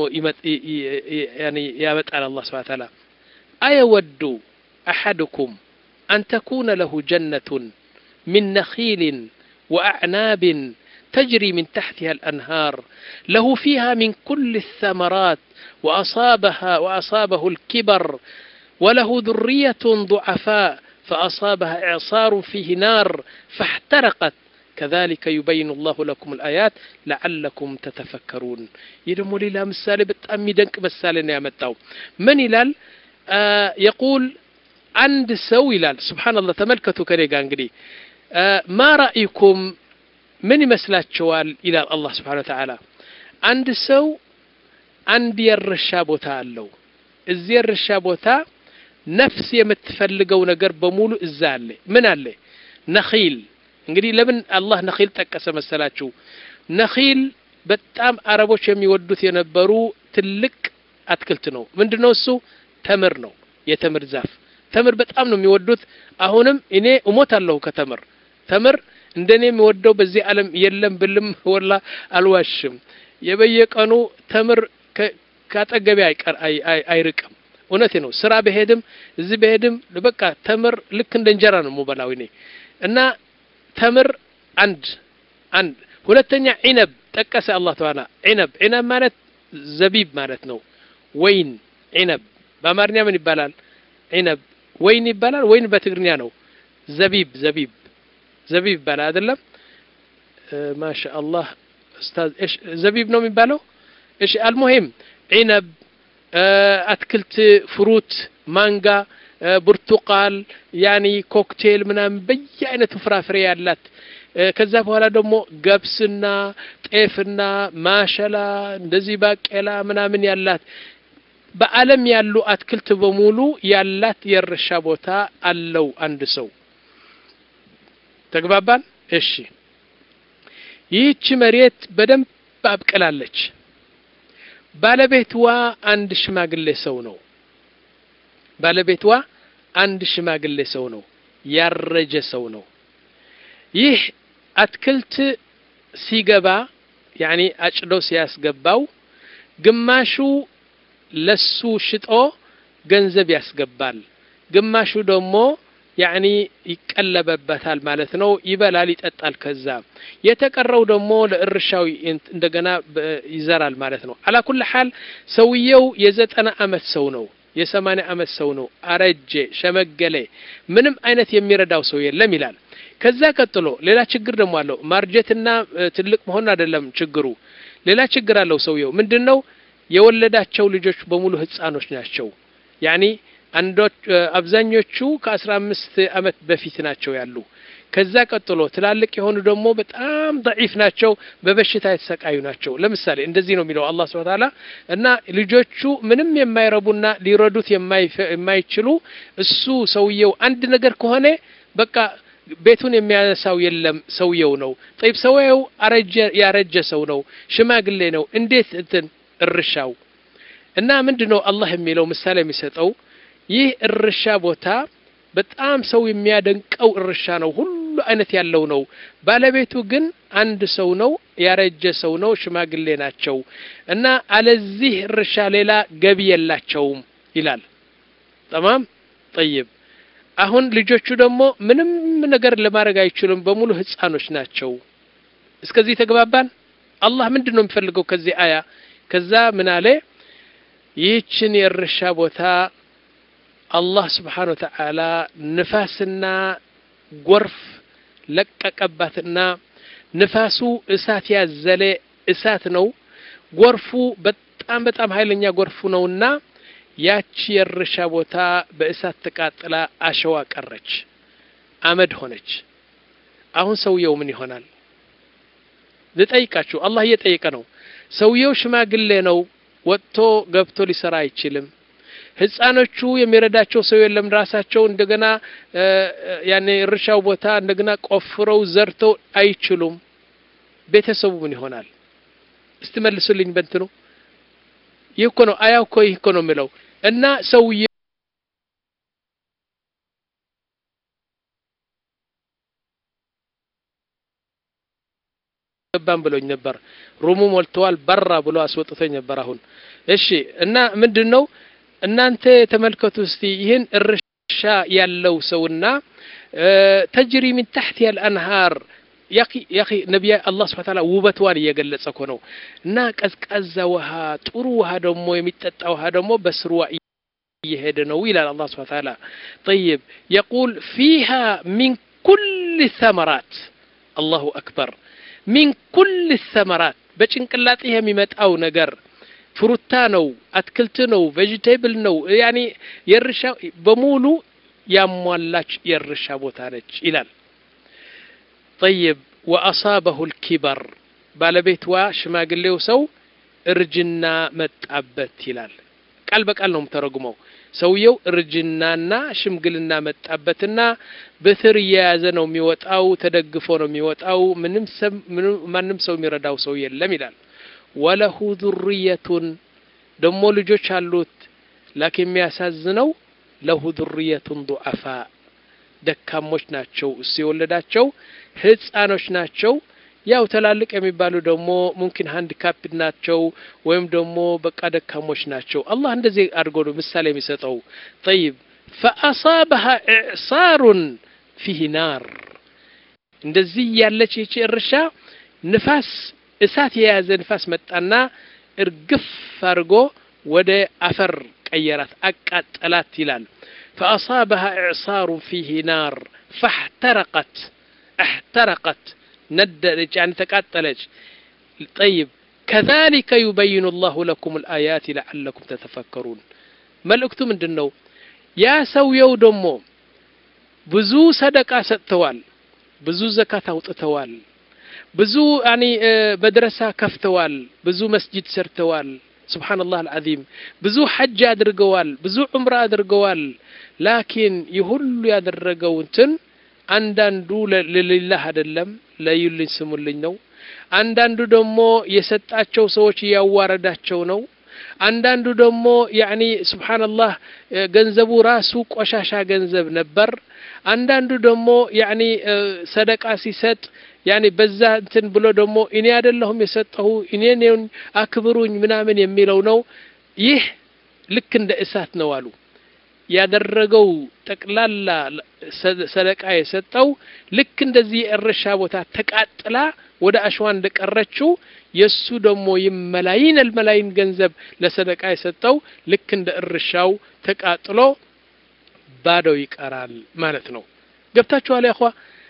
ያመጣል አላህ ስብሐ ተዓላ አየወዱ አሐድኩም አን ተኩነ ለሁ ጀነቱን ሚን ነኺልን ወአዕናብን تجري من تحتها الأنهار له فيها من كل الثمرات وأصابها وأصابه الكبر وله ذرية ضعفاء فأصابها إعصار فيه نار فاحترقت كذلك يبين الله لكم الآيات لعلكم تتفكرون يدمو لي لا مسالي بتأمي دنك مسالي يا متاو من يلال آه يقول عند سو يلال سبحان الله تملكتوا كريقا انقدي آه ما رأيكم ምን ይመስላችኋል? ይላል አላህ ስብሓነ ወተዓላ። አንድ ሰው አንድ የእርሻ ቦታ አለው። እዚህ የእርሻ ቦታ ነፍስ የምትፈልገው ነገር በሙሉ እዛ አለ። ምን አለ? ነኺል። እንግዲህ ለምን አላህ ነኺል ጠቀሰ መሰላችሁ? ነኺል በጣም አረቦች የሚወዱት የነበሩ ትልቅ አትክልት ነው። ምንድን ነው እሱ? ተምር ነው። የተምር ዛፍ ተምር በጣም ነው የሚወዱት። አሁንም እኔ እሞታለሁ ከተምር ተምር እንደኔ የሚወደው በዚህ ዓለም የለም ብልም ወላ አልዋሽም። የበየቀኑ ተምር ካጠገቤ አይቀር አይርቅም። እውነቴ ነው። ስራ በሄድም እዚህ በሄድም በቃ ተምር ልክ እንደ እንጀራ ነው የምበላው እኔ እና ተምር አንድ አንድ ሁለተኛ ዒነብ ጠቀሰ አላህ ተዓላ ዒነብ ዒነብ ማለት ዘቢብ ማለት ነው። ወይን ዒነብ በአማርኛ ምን ይባላል? ዒነብ ወይን ይባላል። ወይን በትግርኛ ነው ዘቢብ ዘቢብ ዘቢብ ይባላል አይደለም? ማሻ አላህ ኡስታዝ እሺ ዘቢብ ነው የሚባለው። እሺ አልሙሂም ዒነብ፣ አትክልት፣ ፍሩት፣ ማንጋ፣ ብርቱቃል፣ ያኒ ኮክቴል ምናምን በየአይነቱ ፍራፍሬ ያላት ከዛ በኋላ ደግሞ ገብስና ጤፍና ማሸላ እንደዚህ ባቄላ ምናምን ያላት በዓለም ያሉ አትክልት በሙሉ ያላት የእርሻ ቦታ አለው አንድ ሰው። ተግባባን? እሺ ይህች መሬት በደንብ አብቅላለች። ባለቤትዋ አንድ ሽማግሌ ሰው ነው። ባለቤትዋ አንድ ሽማግሌ ሰው ነው። ያረጀ ሰው ነው። ይህ አትክልት ሲገባ ያኒ አጭዶ ሲያስገባው ግማሹ ለሱ ሽጦ ገንዘብ ያስገባል፣ ግማሹ ደግሞ ያኒ ይቀለበበታል ማለት ነው። ይበላል፣ ይጠጣል። ከዛ የተቀረው ደግሞ ለእርሻው እንደገና ይዘራል ማለት ነው። አላ ኩል ሐል ሰውየው የዘጠና አመት ሰው ነው። የሰማንያ አመት ሰው ነው። አረጀ፣ ሸመገለ፣ ምንም አይነት የሚረዳው ሰው የለም ይላል። ከዛ ቀጥሎ ሌላ ችግር ደግሞ አለው። ማርጀትና ትልቅ መሆን አይደለም ችግሩ፣ ሌላ ችግር አለው ሰውየው። ምንድን ነው የወለዳቸው ልጆች በሙሉ ህፃኖች ናቸው። ያኒ አንዶች አብዛኞቹ ከአስራ አምስት አመት በፊት ናቸው ያሉ። ከዛ ቀጥሎ ትላልቅ የሆኑ ደግሞ በጣም ደዒፍ ናቸው፣ በበሽታ የተሰቃዩ ናቸው። ለምሳሌ እንደዚህ ነው የሚለው አላህ ሱብሓነሁ ወተዓላ እና ልጆቹ ምንም የማይረቡና ሊረዱት የማይችሉ እሱ ሰውየው አንድ ነገር ከሆነ በቃ ቤቱን የሚያነሳው የለም ሰውየው ነው። ጠይብ ሰውየው አረጀ ያረጀ ሰው ነው፣ ሽማግሌ ነው። እንዴት እንትን እርሻው እና ምንድን ነው አላህ የሚለው ምሳሌ የሚሰጠው ይህ እርሻ ቦታ በጣም ሰው የሚያደንቀው እርሻ ነው። ሁሉ አይነት ያለው ነው። ባለቤቱ ግን አንድ ሰው ነው፣ ያረጀ ሰው ነው፣ ሽማግሌ ናቸው እና አለዚህ እርሻ ሌላ ገቢ የላቸውም ይላል። ጠማም ጠይብ። አሁን ልጆቹ ደግሞ ምንም ነገር ለማድረግ አይችሉም፣ በሙሉ ህፃኖች ናቸው። እስከዚህ ተግባባን። አላህ ምንድን ነው የሚፈልገው ከዚህ አያ? ከዛ ምን አለ? ይህችን የእርሻ ቦታ አላህ ስብሓን ወተዓላ ንፋስና ጎርፍ ለቀቀባትና ንፋሱ እሳት ያዘለ እሳት ነው። ጎርፉ በጣም በጣም ኃይለኛ ጎርፉ ነውና ያቺ የእርሻ ቦታ በእሳት ተቃጥላ አሸዋ ቀረች፣ አመድ ሆነች። አሁን ሰውየው ምን ይሆናል? ልጠይቃችሁ፣ አላህ እየጠየቀ ነው። ሰውየው ሽማግሌ ነው፣ ወጥቶ ገብቶ ሊሰራ አይችልም። ህፃኖቹ የሚረዳቸው ሰው የለም። ራሳቸው እንደገና ያኔ እርሻው ቦታ እንደገና ቆፍረው ዘርተው አይችሉም። ቤተሰቡ ምን ይሆናል? እስቲ መልሱልኝ። በእንትኑ ይህ እኮ ነው አያው እኮ ይህ እኮ ነው የሚለው እና ሰውዬ ገባን ብሎኝ ነበር። ሩሙ ሞልተዋል በራ ብሎ አስወጥቶኝ ነበር። አሁን እሺ እና ምንድን ነው እናንተ ተመልከቱ እስቲ ይህን እርሻ ያለው ሰውና ተጅሪ ሚን ታሕት አልአንሃር ያኺ ነቢያ አላህ ስብሐ ተዓላ ውበትዋን እየገለጸ እኮ ነው። እና ቀዝቃዛ ውሃ ጥሩ ውሃ ደግሞ የሚጠጣ ውሃ ደግሞ በስርዋ እየሄደ ነው ይላል አላህ ስብሐ ተዓላ። ጠይብ የቁል ፊሃ ሚን ኩል ሰመራት አላሁ አክበር ሚን ኩል ሰመራት በጭንቅላጤ የሚመጣው ነገር ፍሩታ ነው፣ አትክልት ነው፣ ቬጂቴብል ነው። ያኔ የእርሻ በሙሉ ያሟላች የእርሻ ቦታ ነች ይላል። ጠይብ ወአሳበሁ ልኪበር ባለቤትዋ ሽማግሌው ሰው እርጅና መጣበት ይላል። ቃል በቃል ነው የምተረጉመው። ሰውየው እርጅናና ሽምግልና መጣበትና በትር እየያዘ ነው የሚወጣው፣ ተደግፎ ነው የሚወጣው። ምንም ማንም ሰው የሚረዳው ሰው የለም ይላል። ወለሁ ዙርየቱን ደሞ ልጆች አሉት። ላኪን የሚያሳዝነው ለሁ ዙርየቱን ዱዓፋ ደካሞች ናቸው። እሱ የወለዳቸው ህፃኖች ናቸው። ያው ትላልቅ የሚባሉ ደግሞ ሙምኪን ሃንዲካፕ ናቸው ወይም ደግሞ በቃ ደካሞች ናቸው። አላህ እንደዚህ አድርጎ ነው ምሳሌ የሚሰጠው። ጠይብ ፈአሳበሃ ኢዕሳሩን ፊህ ናር እንደዚህ ያለች ይቺ እርሻ ንፋስ እሳት የያዘ ንፋስ መጣና እርግፍ አድርጎ ወደ አፈር ቀየራት፣ አቃጠላት ይላል። ፈአሳበሃ ኢዕሳሩን ፊህ ናር ፈሕተረቀት እሕተረቀት ነደደች፣ ያን ተቃጠለች። ጠይብ ከዛሊከ ዩበይኑ ላሁ ለኩም ልአያት ለዓለኩም ተተፈከሩን። መልእክቱ ምንድን ነው? ያ ሰውየው ደግሞ ብዙ ሰደቃ ሰጥተዋል፣ ብዙ ዘካት አውጥተዋል፣ ብዙ ያኒ መድረሳ ከፍተዋል፣ ብዙ መስጂድ ሰርተዋል። ስብሓንላህ አልዓዚም ብዙ ሐጅ አድርገዋል፣ ብዙ ዑምራ አድርገዋል። ላኪን ይህ ሁሉ ያደረገው እንትን አንዳንዱ ለሌላህ አይደለም ለዩልኝ ስሙልኝ ነው። አንዳንዱ ደግሞ የሰጣቸው ሰዎች እያዋረዳቸው ነው። አንዳንዱ ደግሞ ያኒ ስብሓንላህ ገንዘቡ ራሱ ቆሻሻ ገንዘብ ነበር። አንዳንዱ ደግሞ ያኒ ሰደቃ ሲሰጥ ያኒ በዛ እንትን ብሎ ደግሞ እኔ አይደለሁም የሰጠሁ እኔን አክብሩኝ ምናምን የሚለው ነው። ይህ ልክ እንደ እሳት ነው አሉ። ያደረገው ጠቅላላ ሰደቃ የሰጠው ልክ እንደዚህ የእርሻ ቦታ ተቃጥላ ወደ አሸዋ እንደቀረችው የእሱ ደግሞ መላይን አልመላይን ገንዘብ ለሰደቃ የሰጠው ልክ እንደ እርሻው ተቃጥሎ ባዶ ይቀራል ማለት ነው። ገብታችኋል ያኳ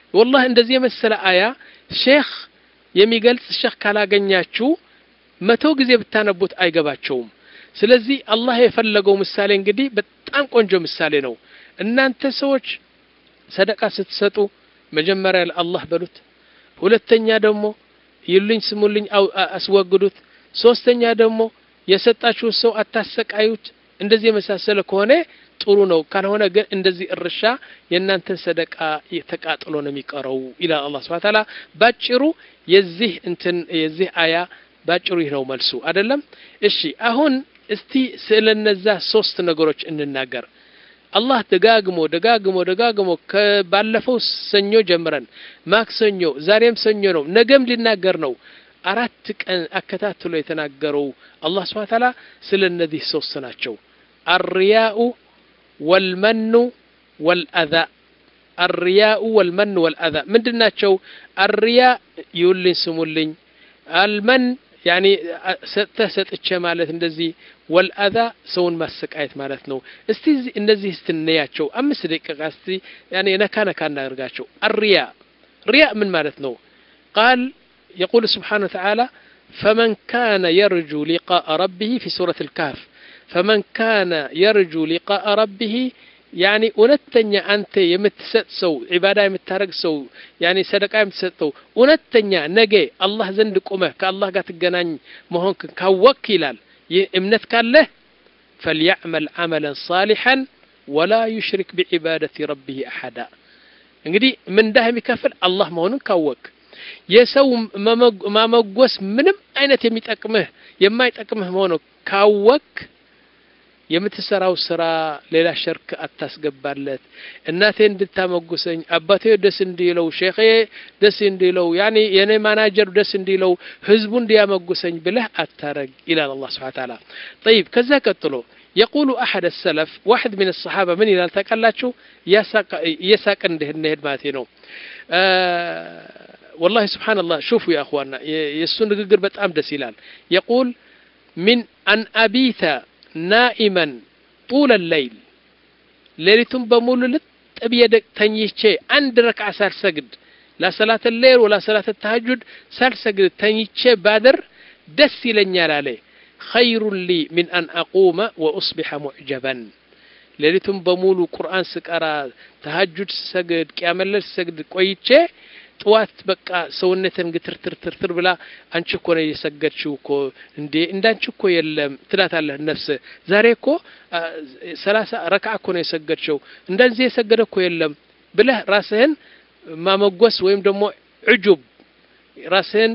ወላህ እንደዚህ የመሰለ አያ ሼክ የሚገልጽ ሼክ ካላገኛችሁ መቶ ጊዜ ብታነቡት አይገባቸውም ስለዚህ አላህ የፈለገው ምሳሌ እንግዲህ በጣም ቆንጆ ምሳሌ ነው እናንተ ሰዎች ሰደቃ ስትሰጡ መጀመሪያ ለአላህ በሉት ሁለተኛ ደግሞ ይሉኝ ስሙልኝ አስወግዱት ሶስተኛ ደግሞ የሰጣችሁ ሰው አታሰቃዩት እንደዚህ የመሳሰለ ከሆነ ጥሩ ነው ካልሆነ ግን እንደዚህ እርሻ የእናንተን ሰደቃ ተቃጥሎ ነው የሚቀረው ይላል አላህ ስብሐ ተዓላ ባጭሩ የዚህ እንትን የዚህ አያ ባጭሩ ይህ ነው መልሱ አይደለም እሺ አሁን እስቲ ስለነዛ ሶስት ነገሮች እንናገር አላህ ደጋግሞ ደጋግሞ ደጋግሞ ከባለፈው ሰኞ ጀምረን ማክሰኞ ዛሬም ሰኞ ነው ነገም ሊናገር ነው አራት ቀን አከታትሎ የተናገረው አላህ ስብሐ ተዓላ ስለ እነዚህ ሶስት ናቸው አርያኡ ወልመኑ ወልአዛ አርያኡ ወልመኑ ወልአዛ ምንድን ናቸው አርያ ይውልኝ ስሙልኝ አልመን ያኒ ሰጥተህ ሰጥቼ ማለት እንደዚህ ወልአዛ ሰውን ማሰቃየት ማለት ነው እስቲ እነዚህ ስትነያቸው አምስት ደቂቃ እስቲ ያኒ ነካ ነካ እናደርጋቸው አርያ ሪያ ምን ማለት ነው ቃል يقول سبحانه وتعالى فمن كان يرجو لقاء ربه في سورة الكهف فمن كان يرجو لقاء ربه يعني እውነተኛ አንተ የምትሰጥ ሰው ዒባዳ የምታረግ ሰው ያኒ ሰደቃ የምትሰጥ ሰው እውነተኛ ነገ አላህ ዘንድ ቁመህ ከአላህ ጋር ትገናኝ መሆንክን ካወክ ይላል ይህ እምነት ካለህ ፈልያዕመል ዓመለን ሳሊሐን ወላ ዩሽሪክ ቢዒባደቲ ረቢህ አሐዳ እንግዲህ ምንዳህ የሚከፍል አላህ መሆኑን ካወክ የሰው ማመጎስ ምንም አይነት የሚጠቅምህ የማይጠቅምህ መሆኑ ካወክ የምትሰራው ስራ ሌላ ሸርክ አታስገባለት እናቴ እንድታመጉሰኝ አባቴ ደስ እንዲለው ሼኼ ደስ እንዲለው ያኒ የኔ ማናጀር ደስ እንዲለው ህዝቡ እንዲያመጉሰኝ ብለህ አታረግ ይላል አላህ ስብሐ ተዓላ طيب ከዛ ቀጥሎ يقول أحد السلف واحد من الصحابة من إلى تقلاችሁ እየሳቅ እንድንሄድ ማለት ነው والله سبحان الله شوفوا يا أخواننا የእሱ ንግግር በጣም ደስ ይላል يقول من أن أبيت ናኢመን ጡለ ለይል ሌሊቱን በሙሉ ልጥብ የደቅ ተኝቼ አንድ ረክዓ ሳልሰግድ ላሰላት ሌል ወላ ሰላት ተሐጁድ ሳልሰግድ ተኝቼ ባድር ደስ ይለኛል አለ ኸይሩን ሊ ሚን አን አቁመ ወኡስቢሐ ሙዕጀበን ሌሊቱን በሙሉ ቁርአን ስቀራ ተሐጁድ ስሰግድ ቅያመለል ስሰግድ ቆይቼ ጥዋት በቃ ሰውነትን ግትርትርትርትር ብላ አንቺ እኮ ነው የሰገድሽው እኮ እንዴ እንዳንቺ እኮ የለም ትላታለህ ነፍስ ዛሬ እኮ ሰላሳ ረክዓ እኮ ነው የሰገድሽው እንደዚህ የሰገደ እኮ የለም ብለህ ራስህን ማመጎስ ወይም ደግሞ ዕጁብ ራስህን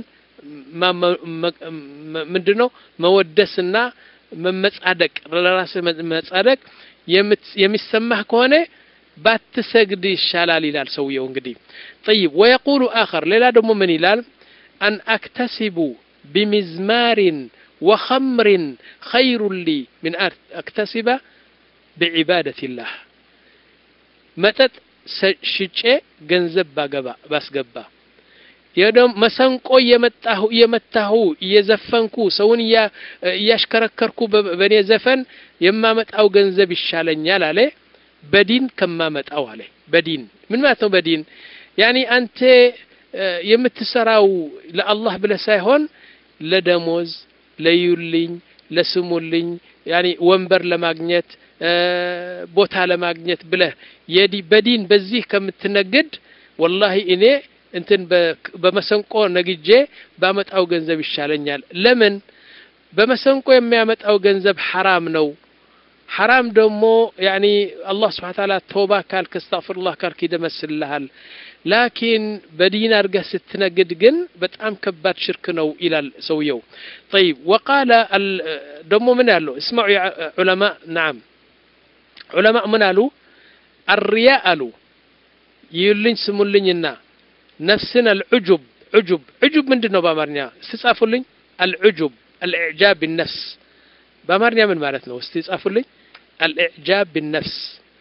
ምንድን ነው መወደስና መመጻደቅ ለራስህ መጻደቅ የሚሰማህ ከሆነ ባትሰግድ ይሻላል ይላል ሰውየው እንግዲህ طيب ويقول آخر ሌላ ደግሞ ምን ይላል أن أكتسب بمزمار وخمر خير لي من أن أكتسب بعبادة الله መጠጥ ሽጬ ገንዘብ ባገባ ባስገባ የደም መሰንቆ እየመጣሁ እየመታሁ እየዘፈንኩ ሰውን እያሽከረከርኩ በእኔ ዘፈን የማመጣው ገንዘብ ይሻለኛል አለ በዲን ከማመጣው አለ በዲን ምን ማለት ነው በዲን ያኒ አንተ የምትሰራው ለአላህ ብለህ ሳይሆን ለደሞዝ ለዩልኝ ለስሙልኝ ያኒ ወንበር ለማግኘት ቦታ ለማግኘት ብለህ የዲ በዲን በዚህ ከምትነግድ ወላሂ እኔ እንትን በመሰንቆ ነግጄ ባመጣው ገንዘብ ይሻለኛል ለምን በመሰንቆ የሚያመጣው ገንዘብ ሐራም ነው ሐራም ደግሞ ያኒ አላህ ስብሓን ታላ ቶባ ካልክ እስተግፍሩላህ ካልክ ይደመስልሃል ላኪን በዲን አድርገህ ስትነግድ ግን በጣም ከባድ ሽርክ ነው ይላል ሰውየው ጠይብ ወቃለ ደግሞ ምን ያለው እስማዑ ዑለማ ናም ዑለማ ምን አሉ አርያ አሉ ይዩልኝ ስሙልኝና ነፍስን አልዑጁብ ዑጁብ ዑጁብ ምንድን ነው በአማርኛ ስጻፉልኝ አልዑጁብ አልኢዕጃብ ቢነፍስ በአማርኛ ምን ማለት ነው እስቲ ጻፉልኝ አልኢዕጃብ ቢነፍስ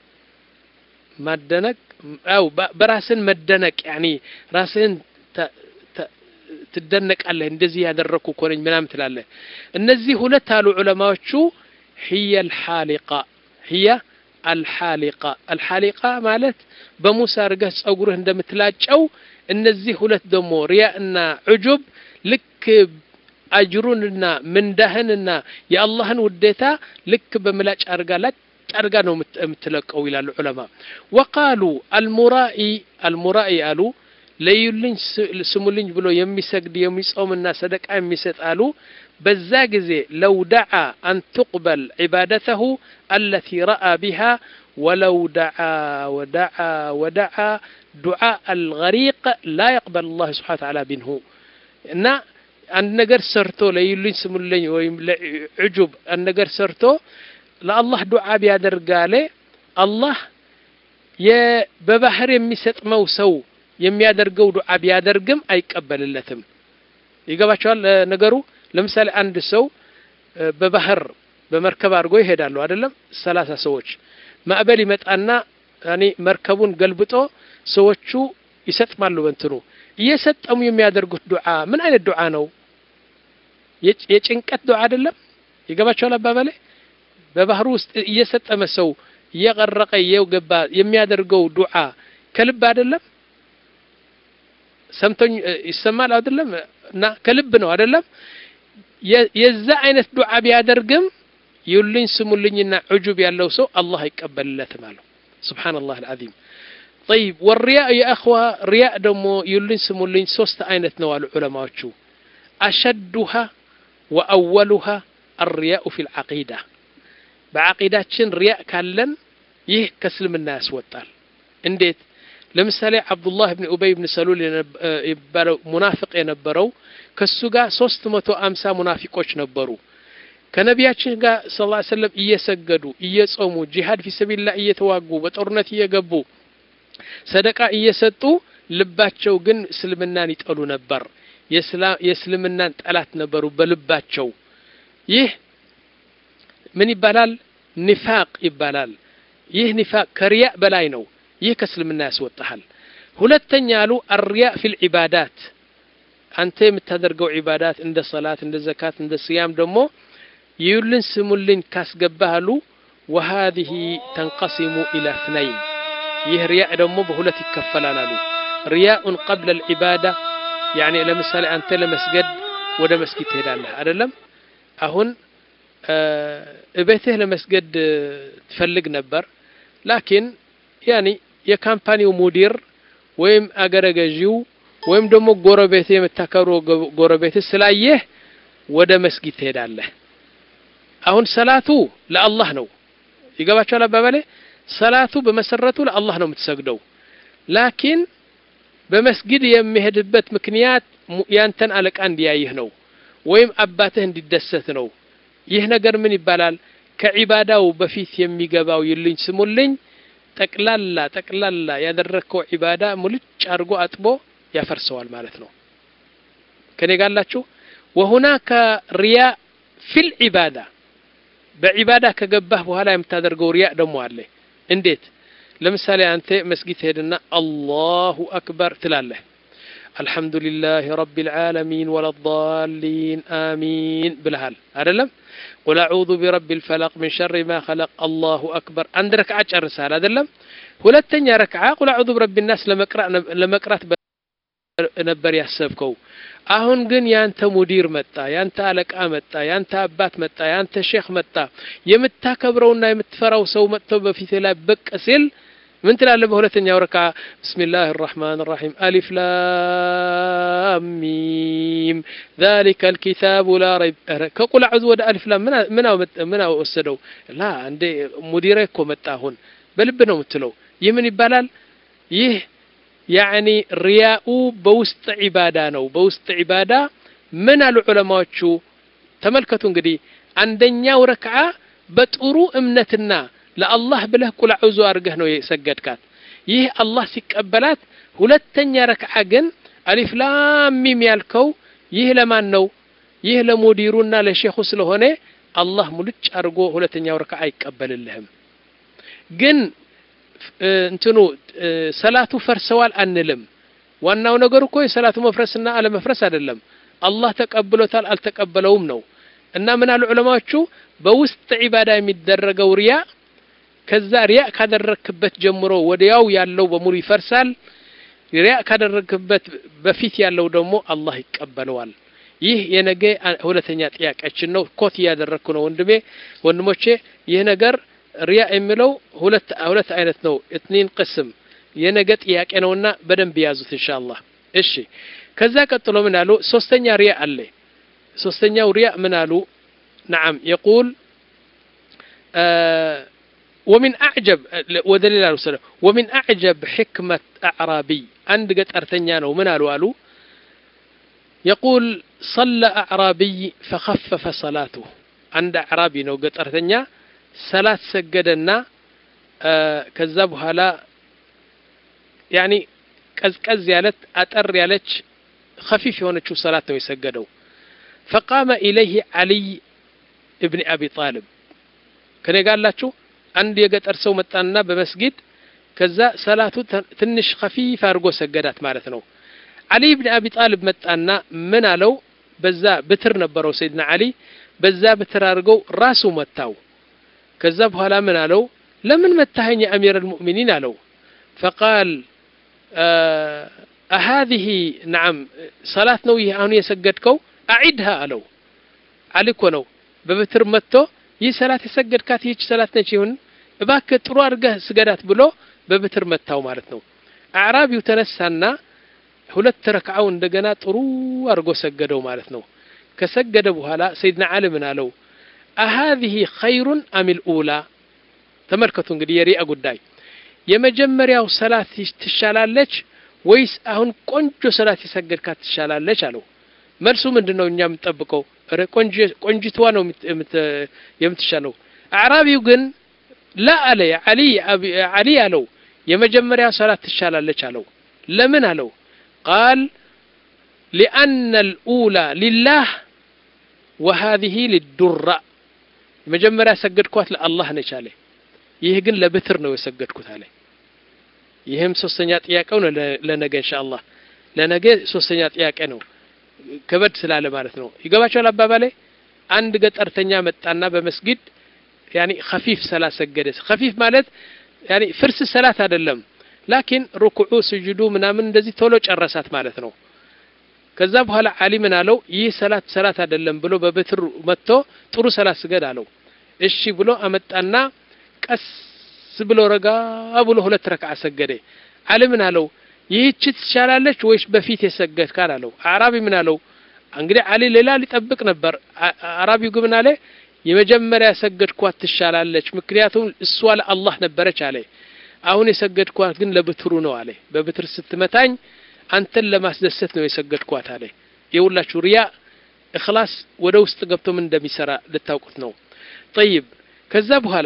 ማደነቅ አው በራስን መደነቅ ያኒ ራስህን ትደነቃለህ እንደዚህ ያደረግኩ እኮ ነኝ ምናምን ትላለህ እነዚህ ሁለት አሉ ዑለማዎቹ ህየ አልሓሊቃ ህየ አልሓሊቃ አልሓሊቃ ማለት በሙሳ አድርገህ ጸጉርህ እንደምትላጨው እነዚህ ሁለት ደግሞ ሪያ እና ዑጁብ ልክ አጅሩንና ምንዳህንና የአላህን ውዴታ ልክ በምላጭ አድርጋ ላጭ አድርጋ ነው የምትለቀው ይላሉ ዑለማ ወቃሉ አልሙራኢ አልሙራኢ አሉ ለዩልኝ ስሙልኝ ብሎ የሚሰግድ የሚጾምና ሰደቃ የሚሰጥ አሉ በዛ ጊዜ ለው ደዓ አን ትቅበል ዒባደተሁ አለቲ ረአ ቢሃ ወለው ደዓ ወደዓ ወደዓ ዱዓ አልገሪቅ ላ የቅበል አላህ ስብሓን ተዓላ ቢንሁ እና አንድ ነገር ሰርቶ ለዩልኝ ስሙልኝ ወይም ለዕጁብ አንድ ነገር ሰርቶ ለአላህ ዱዓ ቢያደርጋለ አላህ በባህር የሚሰጥመው ሰው የሚያደርገው ዱዓ ቢያደርግም አይቀበልለትም ይገባቸዋል ነገሩ ለምሳሌ አንድ ሰው በባህር በመርከብ አድርጎ ይሄዳሉ አይደለም ሰላሳ ሰዎች ማዕበል ይመጣና ያኔ መርከቡን ገልብጦ ሰዎቹ ይሰጥማሉ በንትኑ እየሰጠሙ የሚያደርጉት ዱዓ ምን አይነት ዱዓ ነው የጭንቀት ዱዓ አይደለም ይገባቸዋል አባባሌ በባህሩ ውስጥ እየሰጠመ ሰው እየቀረቀ እየገባ የሚያደርገው ዱዓ ከልብ አይደለም ሰምቶኝ ይሰማል አይደለም እና ከልብ ነው አይደለም የዛ አይነት ዱዓ ቢያደርግም ይውልኝ ስሙልኝና ዑጁብ ያለው ሰው አላህ አይቀበልለትም አለው ስብሓንላህ አልዓዚም طيب والرياء يا أخوة رياء دمو يلين سمولين سوست عينت نوال علماء أشدها وأولها الرياء في العقيدة بعقيدة رياء كالن يه كسلم الناس وطال انديت ለምሳሌ አብዱላህ ብን ኡበይ ብን ሰሉል የሚባለው ሙናፊቅ የነበረው ከሱ ጋር ሶስት መቶ አምሳ ሙናፊቆች ነበሩ ከነቢያችን ጋር ስ ላ ሰለም እየሰገዱ እየጾሙ ጂሃድ ፊሰቢላ እየተዋጉ በጦርነት እየገቡ ሰደቃ እየሰጡ ልባቸው ግን እስልምናን ይጠሉ ነበር የእስልምናን ጠላት ነበሩ በልባቸው ይህ ምን ይባላል ኒፋቅ ይባላል ይህ ኒፋቅ ከሪያእ በላይ ነው ይህ ከእስልምና ያስወጣሃል ሁለተኛ አሉ አርያ ፊል ዒባዳት አንተ የምታደርገው ዒባዳት እንደ ሰላት እንደ ዘካት እንደ ስያም ደግሞ ይዩልን ስሙልኝ ካስገባህ አሉ ወሃዚህ ተንቀሲሙ ኢላ እትነይን ይህ ሪያእ ደግሞ በሁለት ይከፈላል አሉ ሪያኡን ቀብለ ልዒባዳ ያኒ ለምሳሌ አንተ ለመስገድ ወደ መስጊድ ትሄዳለህ አይደለም አሁን እቤትህ ለመስገድ ትፈልግ ነበር ላኪን ያኒ የካምፓኒው ሙዲር ወይም አገረ ገዢው ወይም ደግሞ ጎረቤት የምታከብረው ጎረቤት ስላየህ ወደ መስጊድ ትሄዳለህ አሁን ሰላቱ ለአላህ ነው ይገባቸዋል አባባሌ ሰላቱ በመሰረቱ ለአላህ ነው የምትሰግደው ላኪን በመስጊድ የሚሄድበት ምክንያት ያንተን አለቃ እንዲያይህ ነው ወይም አባትህ እንዲደሰት ነው ይህ ነገር ምን ይባላል ከዒባዳው በፊት የሚገባው ይልኝ ስሙልኝ ጠቅላላ ጠቅላላ ያደረግከው ዒባዳ ሙልጭ አድርጎ አጥቦ ያፈርሰዋል ማለት ነው ከኔ ጋላችሁ ወሁናከ ሪያ ፊል ዒባዳ በዒባዳ ከገባህ በኋላ የምታደርገው ሪያ ደግሞ አለ እንዴት ለምሳሌ አንተ መስጊድ ትሄድና አላሁ አክበር ትላለህ الحمد لله رب العالمين ولا الضالين آمين بالهال أدلم قل أعوذ برب الفلق من شر ما خلق الله أكبر عند ركعة الرسالة أدلم ሁለተኛ ረክዓ ቁል አዑዙ ብረቢ ናስ ለመቅራት ነበር ያሰብከው አሁን ግን ያንተ ሙዲር መጣ ያንተ አለቃ መጣ ያንተ አባት መጣ ያንተ ሼክ መጣ የምታከብረውና የምትፈራው ሰው መጥቶ በፊት ላይ ብቅ ሲል ምን ትላለህ በሁለተኛው ረካ ብስሚላህ الرحمن الرحيم ألف لام ميم ذلك الكتاب لا ريب ከቁል አዑዙ ወደ አሊፍ ላም ምን ምን ወሰደው ላ እንዴ ሙዲሬ እኮ መጣ አሁን በልብ ነው የምትለው ይህ ምን ይባላል ይህ ያዕኒ ሪያኡ በውስጥ ዒባዳ ነው በውስጥ ዒባዳ ምን አሉ ዑለማዎቹ ተመልከቱ እንግዲህ አንደኛው ረክዓ በጥሩ እምነትና ለአላህ ብለህ ቁል አዑዙ አድርገህ ነው የሰገድካት ይህ አላህ ሲቀበላት ሁለተኛ ረክዓ ግን አሊፍ ላም ሚም ያልከው ይህ ለማን ነው ይህ ለሙዲሩና ለሼኹ ስለሆነ አላህ ሙልጭ አድርጎ ሁለተኛው ረክዓ አይቀበልልህም ግን እንትኑ ሰላቱ ፈርሰዋል አንልም ዋናው ነገር እኮ የሰላቱ መፍረስና አለመፍረስ አይደለም አላህ ተቀብሎታል አልተቀበለውም ነው እና ምን አሉ ዑለማዎቹ በውስጥ ዒባዳ የሚደረገው ሪያ ከዛ ሪያ ካደረክበት ጀምሮ ወዲያው ያለው በሙሉ ይፈርሳል። ሪያ ካደረክበት በፊት ያለው ደግሞ አላህ ይቀበለዋል። ይህ የነገ ሁለተኛ ጥያቄያችን ነው። ኮት እያደረግኩ ነው ወንድሜ ወንድሞቼ። ይህ ነገር ሪያ የሚለው ሁለት ሁለት አይነት ነው። እትኒን ቅስም የነገ ጥያቄ ነውና በደንብ ያዙት ኢንሻአላህ። እሺ ከዛ ቀጥሎ ምን አሉ? ሶስተኛ ሪያ አለ። ሶስተኛው ሪያ ምን አሉ? ነዓም የቁል ወሚን አዕጀብ ወደ ሌላ ልውሰደ ወሚን አዕጀብ ሕክመት አዕራቢይ አንድ ገጠርተኛ ነው ምን አሉ አሉ የቁል ሰለ አዕራቢይ ፈኸፈፈ ሰላቱ አንድ አዕራቢ ነው ገጠርተኛ ሰላት ሰገደና ከዛ በኋላ ያኒ ቀዝቀዝ ያለት አጠር ያለች ከፊፍ የሆነችው ሰላት ነው የሰገደው ፈቃመ ኢለይህ ዓሊይ እብኒ አቢ ጣልብ ከኔ ጋላችሁ አንድ የገጠር ሰው መጣና በመስጊድ ከዛ ሰላቱ ትንሽ ከፊፍ አድርጎ ሰገዳት ማለት ነው አሊ ብን አቢ ጣልብ መጣና ምን አለው በዛ ብትር ነበረው ሰይድና አሊ በዛ ብትር አድርገው ራሱ መታው ከዛ በኋላ ምን አለው ለምን መታኸኝ የአሚር አልሙእሚኒን አለው ፈቃል አሃዚህ ነዓም ሰላት ነው ይህ አሁን የሰገድከው አዒድሃ አለው አሊ እኮ ነው በብትር መጥቶ ይህ ሰላት የሰገድካት ይህች ሰላት ነች ይሁን እባክህ ጥሩ አድርገህ ስገዳት ብሎ በብትር መታው ማለት ነው አዕራቢው ተነሳና ሁለት ረክዓው እንደገና ጥሩ አድርጎ ሰገደው ማለት ነው ከሰገደ በኋላ ሰይድና ዓሊ ምን አለው አሃዚህ ኸይሩን አሚል ኡላ ተመልከቱ እንግዲህ የሪአ ጉዳይ የመጀመሪያው ሰላት ትሻላለች ወይስ አሁን ቆንጆ ሰላት የሰገድካት ትሻላለች አለው መልሱ ምንድን ነው እኛ የምንጠብቀው ቆንጅትዋ ነው የምትሻለው አዕራቢው ግን ላ አለ አሊ አለው የመጀመሪያ ሰላት ትሻላለች አለው ለምን አለው ቃል ሊአነ ልኡላ ሊላህ ወሃዚህ ሊዱራ መጀመሪያ ሰገድኳት ለአላህ ነች አለ ይህ ግን ለብትር ነው የሰገድኩት አለ ይህም ሶስተኛ ጥያቄው ነው ለነገ እንሻአላህ ለነገ ሶስተኛ ጥያቄ ነው ከበድ ስላለ ማለት ነው ይገባቸዋል አባባሌ አንድ ገጠርተኛ መጣና በመስጊድ ያኒ ከፊፍ ሰላት ሰገደ ከፊፍ ማለት ያኒ ፍርስ ሰላት አይደለም ላኪን ሩኩዑ ስጁዱ ምናምን እንደዚህ ቶሎ ጨረሳት ማለት ነው ከዛ በኋላ አሊ ምን አለው ይህ ሰላት ሰላት አይደለም ብሎ በብትር መጥቶ ጥሩ ሰላት ስገድ አለው እሺ ብሎ አመጣና ቀስ ብሎ ረጋ ብሎ ሁለት ረክዓ ሰገደ አሊ ምን አለው ይህች ትሻላለች ወይስ በፊት የሰገድ ካል አለው አራቢ ምን አለው እንግዲህ አሊ ሌላ ሊጠብቅ ነበር አራቢው ግን ምን አለ የመጀመሪያ የሰገድኳት ትሻላለች ምክንያቱም እሷ ለአላህ ነበረች አለ አሁን የሰገድኳት ግን ለብትሩ ነው አለ በብትር ስትመታኝ አንተን ለማስደሰት ነው የሰገድኳት አለ የሁላችሁ ሪያ እክላስ ወደ ውስጥ ገብቶ ምን እንደሚሰራ ልታውቁት ነው ጠይብ ከዛ በኋላ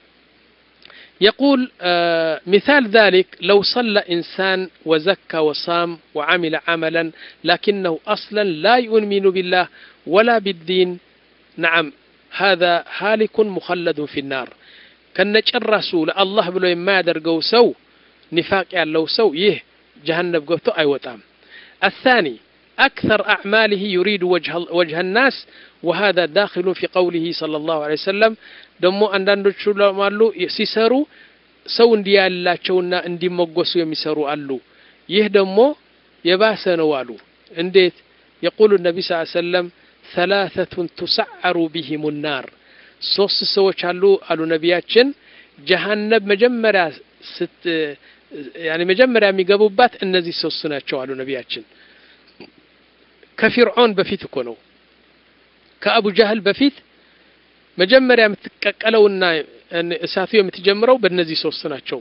يقول آه مثال ذلك لو صلى إنسان وزكى وصام وعمل عملا لكنه أصلا لا يؤمن بالله ولا بالدين نعم هذا هالك مخلد في النار كان رسول الله بلو ما يدرقو سو نفاق لو سو يه جهنم قوتو أي وطام الثاني أكثر أعماله يريد وجه, وجه الناس وهذا داخل في قوله صلى الله عليه وسلم ደግሞ አንዳንዶቹ አሉ ሲሰሩ ሰው እንዲያላቸውና እንዲመጎሱ የሚሰሩ አሉ ይህ ደግሞ የባሰ ነው አሉ እንዴት የቁሉ ነቢ ስ ሰለም ሰላተቱን ቱሰዓሩ ቢሂም ናር ሶስት ሰዎች አሉ አሉ ነቢያችን ጀሃነብ መጀመሪያ ስት ያኔ መጀመሪያ የሚገቡባት እነዚህ ሶስት ናቸው አሉ ነቢያችን ከፊርዖን በፊት እኮ ነው ከአቡ ጃህል በፊት መጀመሪያ የምትቀቀለውና እሳቱ የምትጀምረው በእነዚህ ሶስት ናቸው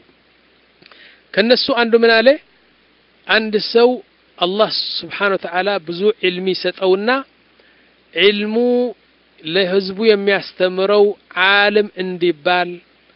ከነሱ አንዱ ምን አለ አንድ ሰው አላህ ስብሓን ወተዓላ ብዙ ዕልሚ ሰጠውና ዕልሙ ለህዝቡ የሚያስተምረው ዓለም እንዲባል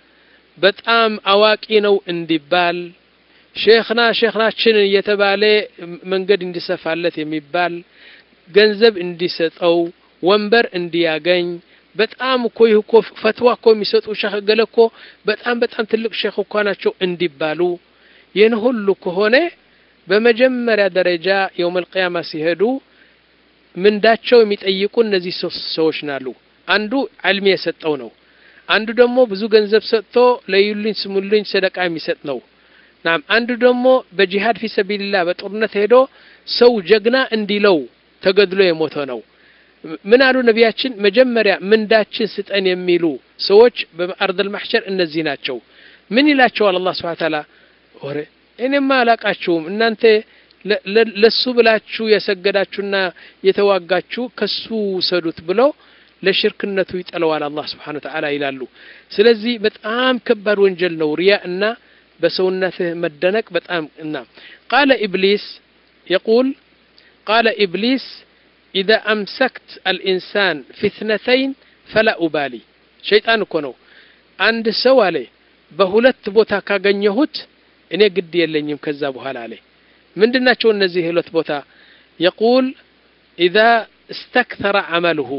በጣም አዋቂ ነው እንዲባል ሼክና ሼክናችን እየተባለ መንገድ እንዲሰፋለት የሚባል ገንዘብ እንዲሰጠው ወንበር እንዲያገኝ በጣም እኮ ይህ እኮ ፈትዋ እኮ የሚሰጡ ሼክ ገለ እኮ በጣም በጣም ትልቅ ሼክ እኳ ናቸው እንዲባሉ ይህን ሁሉ ከሆነ በመጀመሪያ ደረጃ የውመል ቅያማ ሲሄዱ ምንዳቸው የሚጠይቁ እነዚህ ሶስት ሰዎች ናሉ አንዱ ዕልም የሰጠው ነው አንዱ ደግሞ ብዙ ገንዘብ ሰጥቶ ለዩልኝ ስሙልኝ ሰደቃ የሚሰጥ ነው። ናም አንዱ ደግሞ በጂሃድ ፊ ሰቢልላህ በጦርነት ሄዶ ሰው ጀግና እንዲለው ተገድሎ የሞተ ነው። ምን አሉ ነቢያችን? መጀመሪያ ምንዳችን ስጠን የሚሉ ሰዎች በአርደል ማሕሸር እነዚህ ናቸው። ምን ይላቸዋል አላህ ስብሐ ተዓላ? ወሬ እኔማ አላቃችሁም እናንተ ለሱ ብላችሁ የሰገዳችሁና የተዋጋችሁ ከሱ ውሰዱት ብለው ለሽርክነቱ ይጠለዋል አላህ ስብሓነሁ ወተዓላ ይላሉ። ስለዚህ በጣም ከባድ ወንጀል ነው ሪያ እና በሰውነትህ መደነቅ በጣም እና ቃለ ኢብሊስ የቁል ቃለ ኢብሊስ ኢዛ አምሰክት አልኢንሳን ፊትነተይን ፈላ ኡባሊ ሸይጣን እኮ ነው አንድ ሰው አለ በሁለት ቦታ ካገኘሁት እኔ ግድ የለኝም ከዛ በኋላ አለ ምንድን ናቸው እነዚህ ሁለት ቦታ የቁል ኢዛ እስተክተረ አመልሁ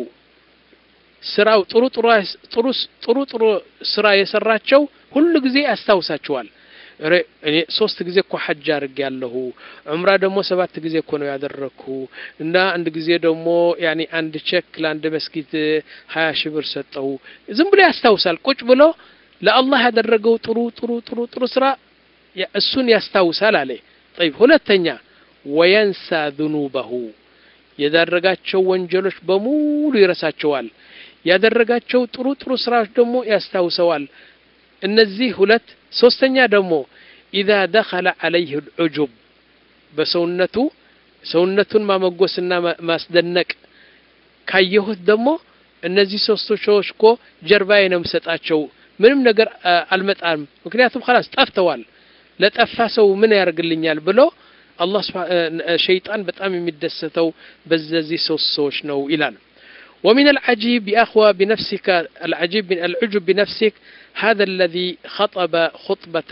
ስራው ጥሩ ጥሩ ጥሩ ጥሩ ስራ የሰራቸው ሁሉ ጊዜ ያስታውሳቸዋል እኔ ሶስት ጊዜ እኮ ሐጅ አድርግ ያለሁ ዑምራ ደግሞ ሰባት ጊዜ እኮ ነው ያደረግኩ እና አንድ ጊዜ ደግሞ ያኒ አንድ ቼክ ለአንድ መስጊድ ሀያ ሺህ ብር ሰጠው ዝም ብሎ ያስታውሳል ቁጭ ብሎ ለአላህ ያደረገው ጥሩ ጥሩ ጥሩ ጥሩ ስራ እሱን ያስታውሳል አለ ጠይብ ሁለተኛ ወየንሳ ዝኑበሁ የዳረጋቸው ወንጀሎች በሙሉ ይረሳቸዋል ያደረጋቸው ጥሩ ጥሩ ስራዎች ደግሞ ያስታውሰዋል እነዚህ ሁለት ሶስተኛ ደግሞ ኢዛ ደኸለ ዐለይህ ልዑጁብ በሰውነቱ ሰውነቱን ማመጎስና ማስደነቅ ካየሁት ደግሞ እነዚህ ሶስቱ ሰዎች እኮ ጀርባዬ ነው የምሰጣቸው ምንም ነገር አልመጣም ምክንያቱም ኸላስ ጠፍተዋል ለጠፋ ሰው ምን ያደርግልኛል ብሎ አላህ ሸይጣን በጣም የሚደሰተው በዚህ ሶስት ሰዎች ነው ይላል ومن العجيب يا أخوة بنفسك العجيب من العجب بنفسك هذا الذي خطب خطبة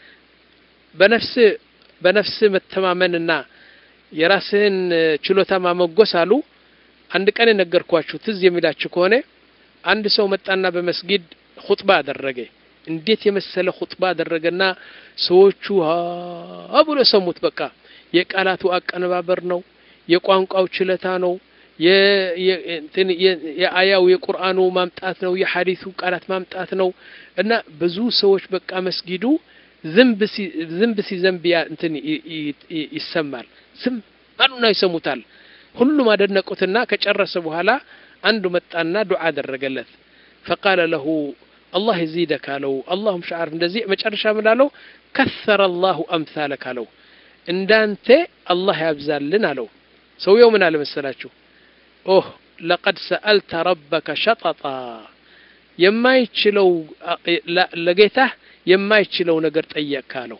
بنفس بنفس متمامننا የራስህን ችሎታ ማመጎስ አሉ አንድ ቀን የነገርኳችሁ ትዝ የሚላችሁ ከሆነ አንድ ሰው መጣና በመስጊድ ኹጥባ አደረገ እንዴት የመሰለ ኹጥባ አደረገና ሰዎቹ ሀ ብሎ ሰሙት በቃ የቃላቱ አቀነባበር ነው የቋንቋው ችለታ ነው የአያው የቁርአኑ ማምጣት ነው የሐዲሱ ቃላት ማምጣት ነው እና ብዙ ሰዎች በቃ መስጊዱ ዝንብ ሲዘንብ እንትን ይሰማል ዝም አሉና ይሰሙታል ሁሉም አደነቁትና ከጨረሰ በኋላ አንዱ መጣና ዱዓ አደረገለት ፈቃለ ለሁ አላህ የዚደክ አለው አላሁም ሻዓር እንደዚህ መጨረሻ ምላለው ከሰረ አላሁ አምሳለክ አለው እንዳንተ አላህ ያብዛልን አለው ሰውየው ምን አለ መሰላችሁ ኦህ ለቀድ ሰአልተ ረበከ ሸጠጣ የማይችለው ለጌታህ የማይችለው ነገር ጠየቅካ አለው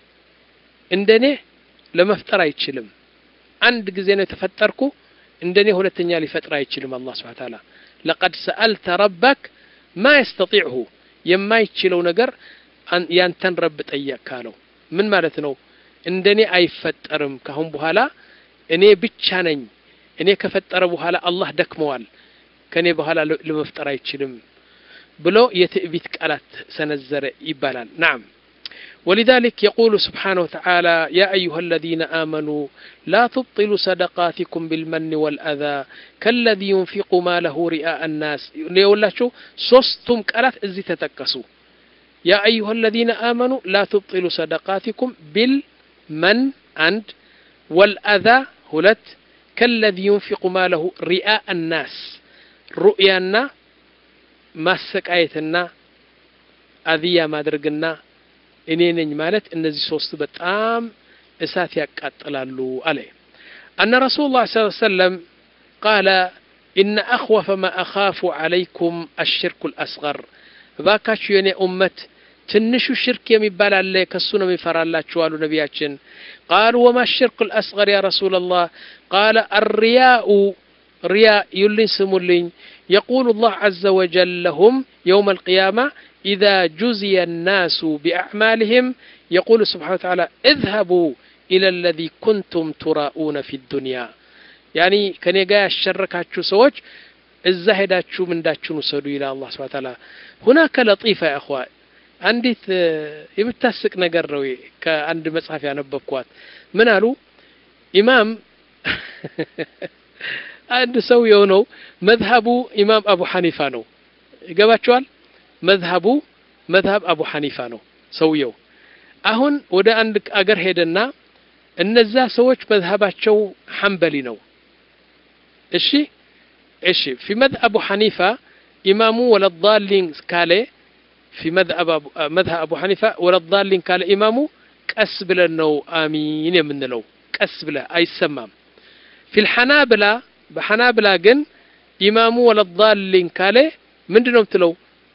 እንደኔ ለመፍጠር አይችልም አንድ ጊዜ ነው የተፈጠርኩ እንደኔ ሁለተኛ ሊፈጥር አይችልም አላህ ስብሐ ተዓላ ለቀድ ሰአልተ ረበክ ማ የስተጢዕሁ የማይችለው ነገር ያንተን ረብ ጠየቅካ አለው ምን ማለት ነው እንደኔ አይፈጠርም ካሁን በኋላ እኔ ብቻ ነኝ እኔ ከፈጠረ በኋላ አላህ ደክመዋል ከእኔ በኋላ ለመፍጠር አይችልም ብሎ የትዕቢት ቃላት ሰነዘረ ይባላል ናም ولذلك يقول سبحانه وتعالى يا أيها الذين آمنوا لا تبطلوا صدقاتكم بالمن والأذى كالذي ينفق ماله رئاء الناس يقول شو صستم قالات ازي تتكسوا يا أيها الذين آمنوا لا تبطلوا صدقاتكم بالمن عند والأذى هلت كالذي ينفق ماله رئاء الناس رؤيانا ማሰቃየትና አዝያ ማድረግና እኔ ነኝ ማለት እነዚህ ሶስቱ በጣም እሳት ያቃጥላሉ አለ አነ ረሱሉ ላ ስ ሰለም ቃለ ኢነ አኽወፈ ማ አኻፉ ዓለይኩም አሽርኩ ልአስገር እባካችሁ የእኔ ኡመት ትንሹ ሽርክ የሚባል አለ ከሱ ነው የሚፈራላችሁ አሉ ነቢያችን ቃሉ ወማ ሽርክ ልአስገር ያ ረሱላ ላህ ቃለ አርያኡ ሪያ ይሉኝ ስሙልኝ يقول الله عز وجل لهم يوم القيامة إذا جزي الناس بأعمالهم يقول سبحانه وتعالى اذهبوا إلى الذي كنتم تراؤون في الدنيا يعني كان يقايا الشركاتشو سوج إذا هداتشو من داتشو نسدو إلى الله سبحانه وتعالى هناك لطيفة يا أخوان አንዲት የምታስቅ ነገር ነው ከአንድ መጽሐፍ ያነበብኳት ምን አሉ ኢማም አንድ ሰው የሆነው መዝሀቡ ኢማም አቡ ሐኒፋ ነው ይገባቸዋል መዝሀቡ መዝሀብ አቡ ሐኒፋ ነው ሰውየው። አሁን ወደ አንድ አገር ሄደና እነዛ ሰዎች መዝሀባቸው ሐንበሊ ነው። እሺ እሺ ፊ መዝሀብ አቡ ሐኒፋ ኢማሙ ወለዳሊን ካለ ፊ መዝሀብ አቡ ሐኒፋ ወለዳሊን ካለ ኢማሙ ቀስ ብለን ነው አሚን የምንለው። ቀስ ብለህ አይሰማም። ፊል ሐናብላ በሐናብላ ግን ኢማሙ ወለዳሊን ካለ ምንድን ነው የምትለው?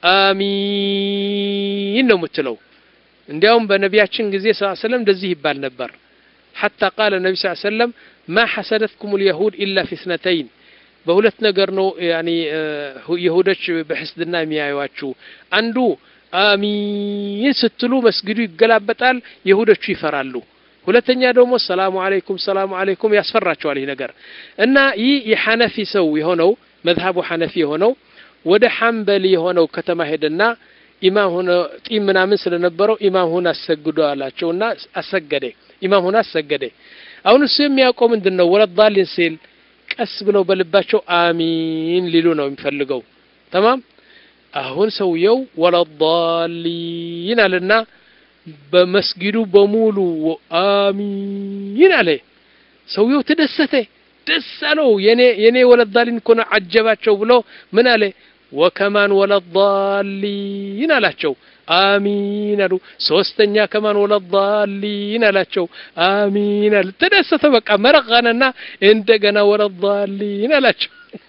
አሚን ነው የምትለው። እንዲያውም በነቢያችን ጊዜ ስ ሰለም እንደዚህ ይባል ነበር። ሐታ ቃለ ነቢ ስ ሰለም ማ ሐሰደትኩም ልየሁድ ኢላ ፊ ስነተይን በሁለት ነገር ነው ያኒ የሁዶች በሕስድና የሚያዩዋችሁ። አንዱ አሚን ስትሉ መስጊዱ ይገላበጣል፣ የሁዶቹ ይፈራሉ። ሁለተኛ ደግሞ ሰላሙ አለይኩም ሰላሙ አለይኩም ያስፈራቸዋል ይህ ነገር እና ይህ የሐነፊ ሰው የሆነው መዝሀቡ ሐነፊ የሆነው ወደ ሐንበሊ የሆነው ከተማ ሄደና ኢማም ሆነ ጢም ምናምን ስለነበረው ኢማም ሆነ አሰግዶ አላቸውና አሰገደ። ኢማም ሆነ አሰገደ። አሁን እሱ የሚያውቀው ምንድን ነው? ወለዳሊን ሲል ቀስ ብለው በልባቸው አሚን ሊሉ ነው የሚፈልገው። ተማም አሁን ሰውየው ወለዳሊን አለና በመስጊዱ በሙሉ አሚን አለ። ሰውየው ተደሰተ፣ ደስ አለው። የኔ የኔ ወለዳሊን እኮ ነው አጀባቸው ብሎ ምን አለ ወከማን ወለዳሊን አላቸው። አሚን አሉ። ሶስተኛ ከማን ወለዳሊን አላቸው። አሚን አሉ። ተደሰተ። በቃ መረቃነና እንደገና ወለዳሊን አላቸው።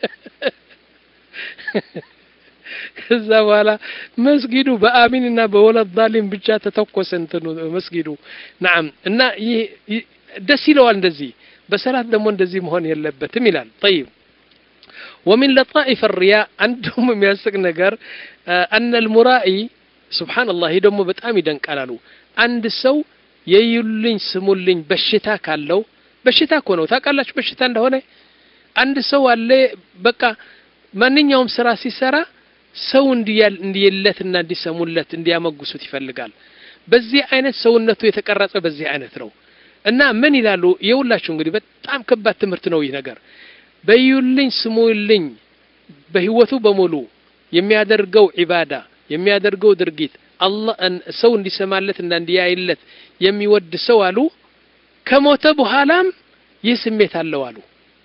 ከዛ በኋላ መስጊዱ በአሚንና በወለዳሊን ብቻ ተተኮሰ እንትኑ መስጊዱ። ናም እና ይህ ደስ ይለዋል። እንደዚህ በሰላት ደግሞ እንደዚህ መሆን የለበትም ይላል። ጠይብ ወሚን ለጣኢፍ ሪያ አንድ ደግሞ የሚያስቅ ነገር አነ ልሙራኢ ሱብሓነላህ ይህ ደግሞ በጣም ይደንቃል አሉ። አንድ ሰው የዩልኝ ስሙልኝ በሽታ ካለው በሽታ እኮ ነው ታውቃላችሁ፣ በሽታ እንደሆነ አንድ ሰው አለ በቃ ማንኛውም ስራ ሲሰራ ሰው እንዲየለትና እንዲሰሙለት እንዲያመጉሱት ይፈልጋል። በዚህ አይነት ሰውነቱ የተቀረጸ በዚህ አይነት ነው እና ምን ይላሉ የሁላችሁ እንግዲህ በጣም ከባድ ትምህርት ነው ይህ ነገር በዩልኝ ስሙልኝ በህይወቱ በሙሉ የሚያደርገው ዒባዳ የሚያደርገው ድርጊት አላህ ሰው እንዲሰማለት እና እንዲያይለት የሚወድ ሰው አሉ ከሞተ በኋላም ይህ ስሜት አለው አሉ።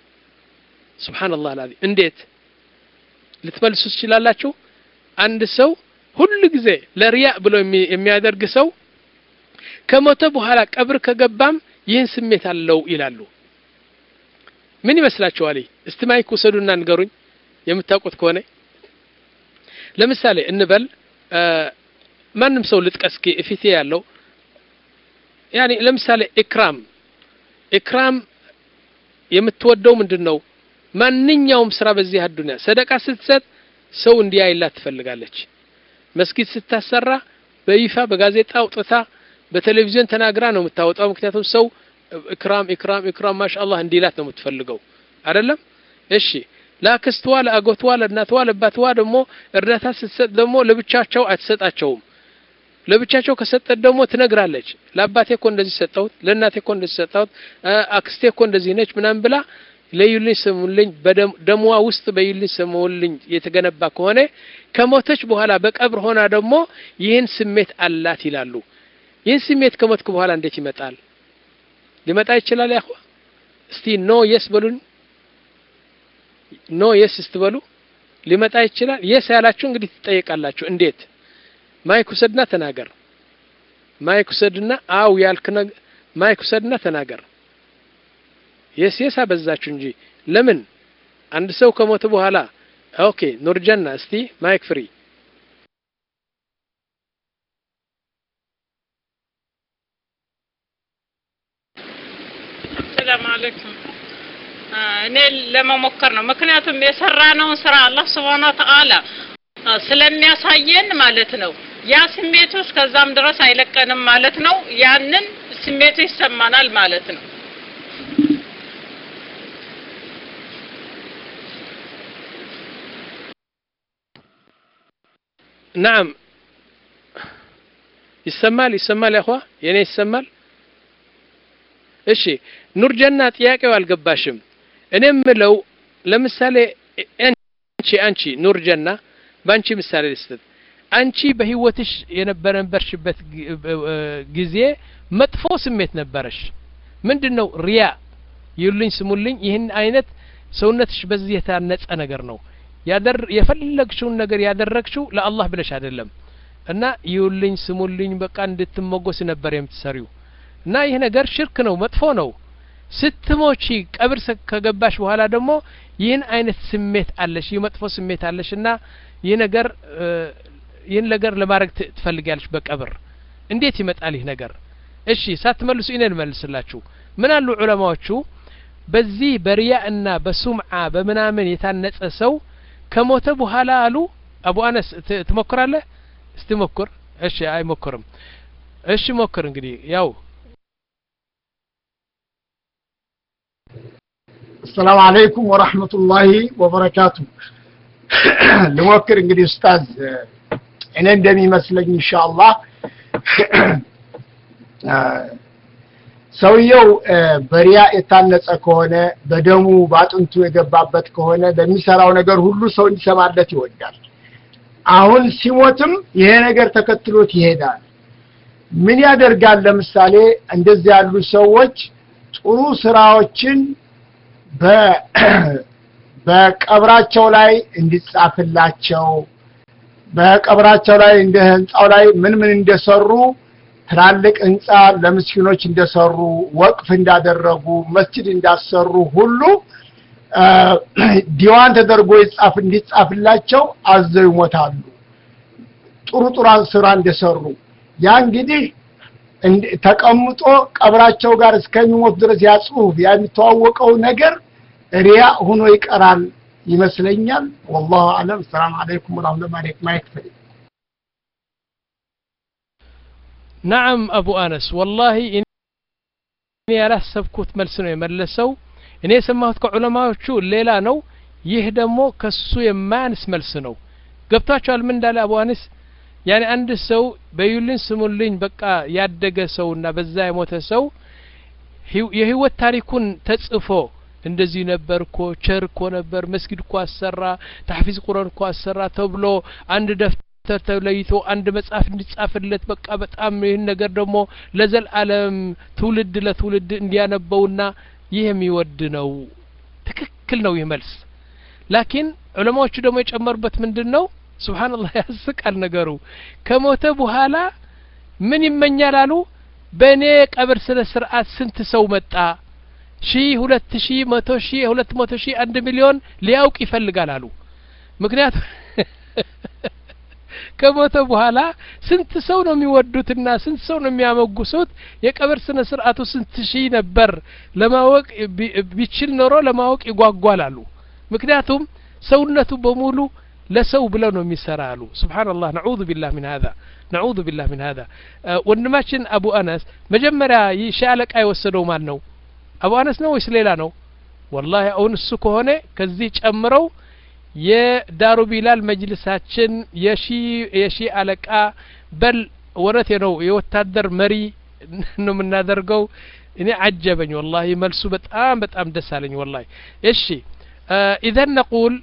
ሱብሓነላህ አልዓዚም። እንዴት ልትመልሱ ትችላላችሁ? አንድ ሰው ሁሉ ጊዜ ለሪያ ብሎ የሚያደርግ ሰው ከሞተ በኋላ ቀብር ከገባም ይህን ስሜት አለው ይላሉ። ምን ይመስላችኋል? እስቲ ማይክ ውሰዱና ንገሩኝ የምታውቁት ከሆነ ለምሳሌ እንበል ማንም ሰው ልጥቀስ እስኪ እፊቴ ያለው ያኔ ለምሳሌ ኢክራም ኢክራም የምትወደው ምንድን ነው? ማንኛውም ስራ በዚህ አዱንያ ሰደቃ ስትሰጥ ሰው እንዲያይላት ትፈልጋለች። መስጊድ ስታሰራ በይፋ በጋዜጣ አውጥታ በቴሌቪዥን ተናግራ ነው የምታወጣው። ምክንያቱም ሰው ኢክራም ኢክራም ኢክራም ማሻአላህ እንዲላት ነው የምትፈልገው አይደለም? እሺ ለአክስትዋ፣ ለአጎትዋ፣ ለእናትዋ፣ ለአባትዋ ደግሞ እርዳታ ስትሰጥ ደግሞ ለብቻቸው አትሰጣቸውም። ለብቻቸው ከሰጠት ደግሞ ትነግራለች። ለአባቴ እኮ እንደዚህ ሰጠሁት፣ ለእናቴ እኮ እንደዚህ ሰጠሁት፣ አክስቴ እኮ እንደዚህ ነች ምናምን ብላ ለዩልኝ ስሙልኝ በደሟ ውስጥ በዩልኝ ስሙልኝ የተገነባ ከሆነ ከሞተች በኋላ በቀብር ሆና ደግሞ ይህን ስሜት አላት ይላሉ። ይህን ስሜት ከሞትክ በኋላ እንዴት ይመጣል? ሊመጣ ይችላል? ያኹ እስቲ ኖ የስ በሉን። ኖ የስ ስትበሉ ሊመጣ ይችላል። የስ ያላችሁ እንግዲህ ትጠየቃላችሁ። እንዴት? ማይክ ውሰድና ተናገር። ማይክ ውሰድና አው ያልክ ማይክ ውሰድና ተናገር። የስ የስ አበዛችሁ እንጂ ለምን አንድ ሰው ከሞተ በኋላ ኦኬ ኑርጀና እስቲ ማይክ ፍሪ ሰላም አለይኩም እኔ ለመሞከር ነው ምክንያቱም የሰራነውን ስራ አላህ ስብሐነ ወተዓላ ስለሚያሳየን ማለት ነው ያ ስሜቱ እስከዛም ድረስ አይለቀንም ማለት ነው ያንን ስሜቱ ይሰማናል ማለት ነው ናም ይሰማል ይሰማል ያኳ የኔ ይሰማል እሺ ኑርጀና ጥያቄው አልገባሽም እኔ የምለው ለምሳሌ አንቺ አንቺ ኑርጀና በአንቺ ምሳሌ ልስጥ አንቺ በህይወትሽ የነበረንበርሽበት ጊዜ መጥፎ ስሜት ነበረሽ ምንድን ነው ሪያ ይሉኝ ስሙልኝ ይህን አይነት ሰውነትሽ በዚህ የታነጸ ነገር ነው ያደር የፈለግሽውን ነገር ያደረግሽው ለአላህ ብለሽ አይደለም እና ይውልኝ ስሙልኝ በቃ እንድትመጎስ ነበር የምትሰሪው እና ይህ ነገር ሽርክ ነው መጥፎ ነው ስትሞቺ ቀብር ከገባሽ በኋላ ደግሞ ይህን አይነት ስሜት አለሽ ይህ መጥፎ ስሜት አለሽ እና ይህ ነገር ይህን ነገር ለማድረግ ትፈልጊያለሽ በቀብር እንዴት ይመጣል ይህ ነገር እሺ ሳትመልሱ እኔ ልመልስላችሁ ምን አሉ ዑለማዎቹ በዚህ በሪያ እና በሱምዓ በምናምን የታነጸ ሰው ከሞተ በኋላ አሉ አቡ አነስ ትሞክራለህ እስቲ ሞክር እሺ አይሞክርም እሺ ሞክር እንግዲህ ያው السلام عليكم ورحمة الله وبركاته ልሞክር እንግዲህ ኡስታዝ እኔ እንደሚመስለኝ ኢንሻአላህ ሰውየው በሪያ የታነጸ ከሆነ በደሙ በአጥንቱ የገባበት ከሆነ በሚሰራው ነገር ሁሉ ሰው እንዲሰማለት ይወዳል አሁን ሲሞትም ይሄ ነገር ተከትሎት ይሄዳል ምን ያደርጋል ለምሳሌ እንደዚህ ያሉ ሰዎች ጥሩ ስራዎችን በቀብራቸው ላይ እንዲጻፍላቸው በቀብራቸው ላይ እንደ ህንፃው ላይ ምን ምን እንደሰሩ ትላልቅ ህንፃ ለምስኪኖች እንደሰሩ ወቅፍ እንዳደረጉ መስጅድ እንዳሰሩ ሁሉ ዲዋን ተደርጎ ይጻፍ እንዲጻፍላቸው አዘው ይሞታሉ ጥሩ ጥሩ ስራ እንደሰሩ ያ እንግዲህ ተቀምጦ ቀብራቸው ጋር እስከሚሞት ድረስ ያ ጽሁፍ ያ የሚተዋወቀው ነገር ሪያ ሆኖ ይቀራል ይመስለኛል ወላሁ አለም ሰላም አለይኩም ወራህመቱላሂ ማይክ ፈሪ ናዓም አቡ አነስ ወላሂ እኔ ያላሰብኩት መልስ ነው የመለሰው እኔ የሰማሁት ከዑለማዎቹ ሌላ ነው ይህ ደግሞ ከሱ የማያንስ መልስ ነው ገብቷቸዋል ምን እንዳለ አቡ አነስ ያኔ አንድ ሰው በዩልን ስሙልኝ በቃ ያደገ ሰውና በዛ የሞተ ሰው የህይወት ታሪኩን ተጽፎ እንደዚህ ነበር እኮ ቸር እኮ ነበር መስጊድ እኮ አሰራ ታሕፊዝ ቁረን እኮ አሰራ ተብሎ አንድ ደፍተር ተለይቶ አንድ መጽሐፍ እንዲጻፍለት በቃ በጣም ይህን ነገር ደግሞ ለዘልአለም ትውልድ ለትውልድ እንዲያነበውና ይህ የሚወድ ነው ትክክል ነው ይህ መልስ ላኪን ዑለማዎቹ ደግሞ የጨመሩበት ምንድን ነው ስብሓንላህ ያስቃል ነገሩ ከሞተ በኋላ ምን ይመኛል አሉ በእኔ ቀብር ስነ ስርዓት ስንት ሰው መጣ ሺህ ሁለት ሺህ መቶ ሺህ ሁለት መቶ ሺህ አንድ ሚሊዮን ሊያውቅ ይፈልጋል አሉ ምክንያቱም ከሞተ በኋላ ስንት ሰው ነው የሚወዱትና ስንት ሰው ነው የሚያመጉሱት የቀብር ስነ ስርዓቱ ስንት ሺህ ነበር ለማወቅ ቢችል ኖሮ ለማወቅ ይጓጓል አሉ ምክንያቱም ሰውነቱ በሙሉ ለሰው ብለው ነው የሚሰራ አሉ ስብሓንላህ ነዑዙ ቢላህ ምን ሀዛ ነዑዙ ቢላህ ምን ሀዛ ወንድማችን አቡ አነስ መጀመሪያ ይህ ሻለቃ የወሰደው ማን ነው አቡ አነስ ነው ወይስ ሌላ ነው ወላሂ አሁን እሱ ከሆነ ከዚህ ጨምረው የዳሩ ቢላል መጅልሳችን የሺ የሺ አለቃ በል ወረቴ ነው የወታደር መሪ ነው የምናደርገው እኔ አጀበኝ ወላሂ መልሱ በጣም በጣም ደስ አለኝ ወላሂ እሺ ኢዘን ነቁል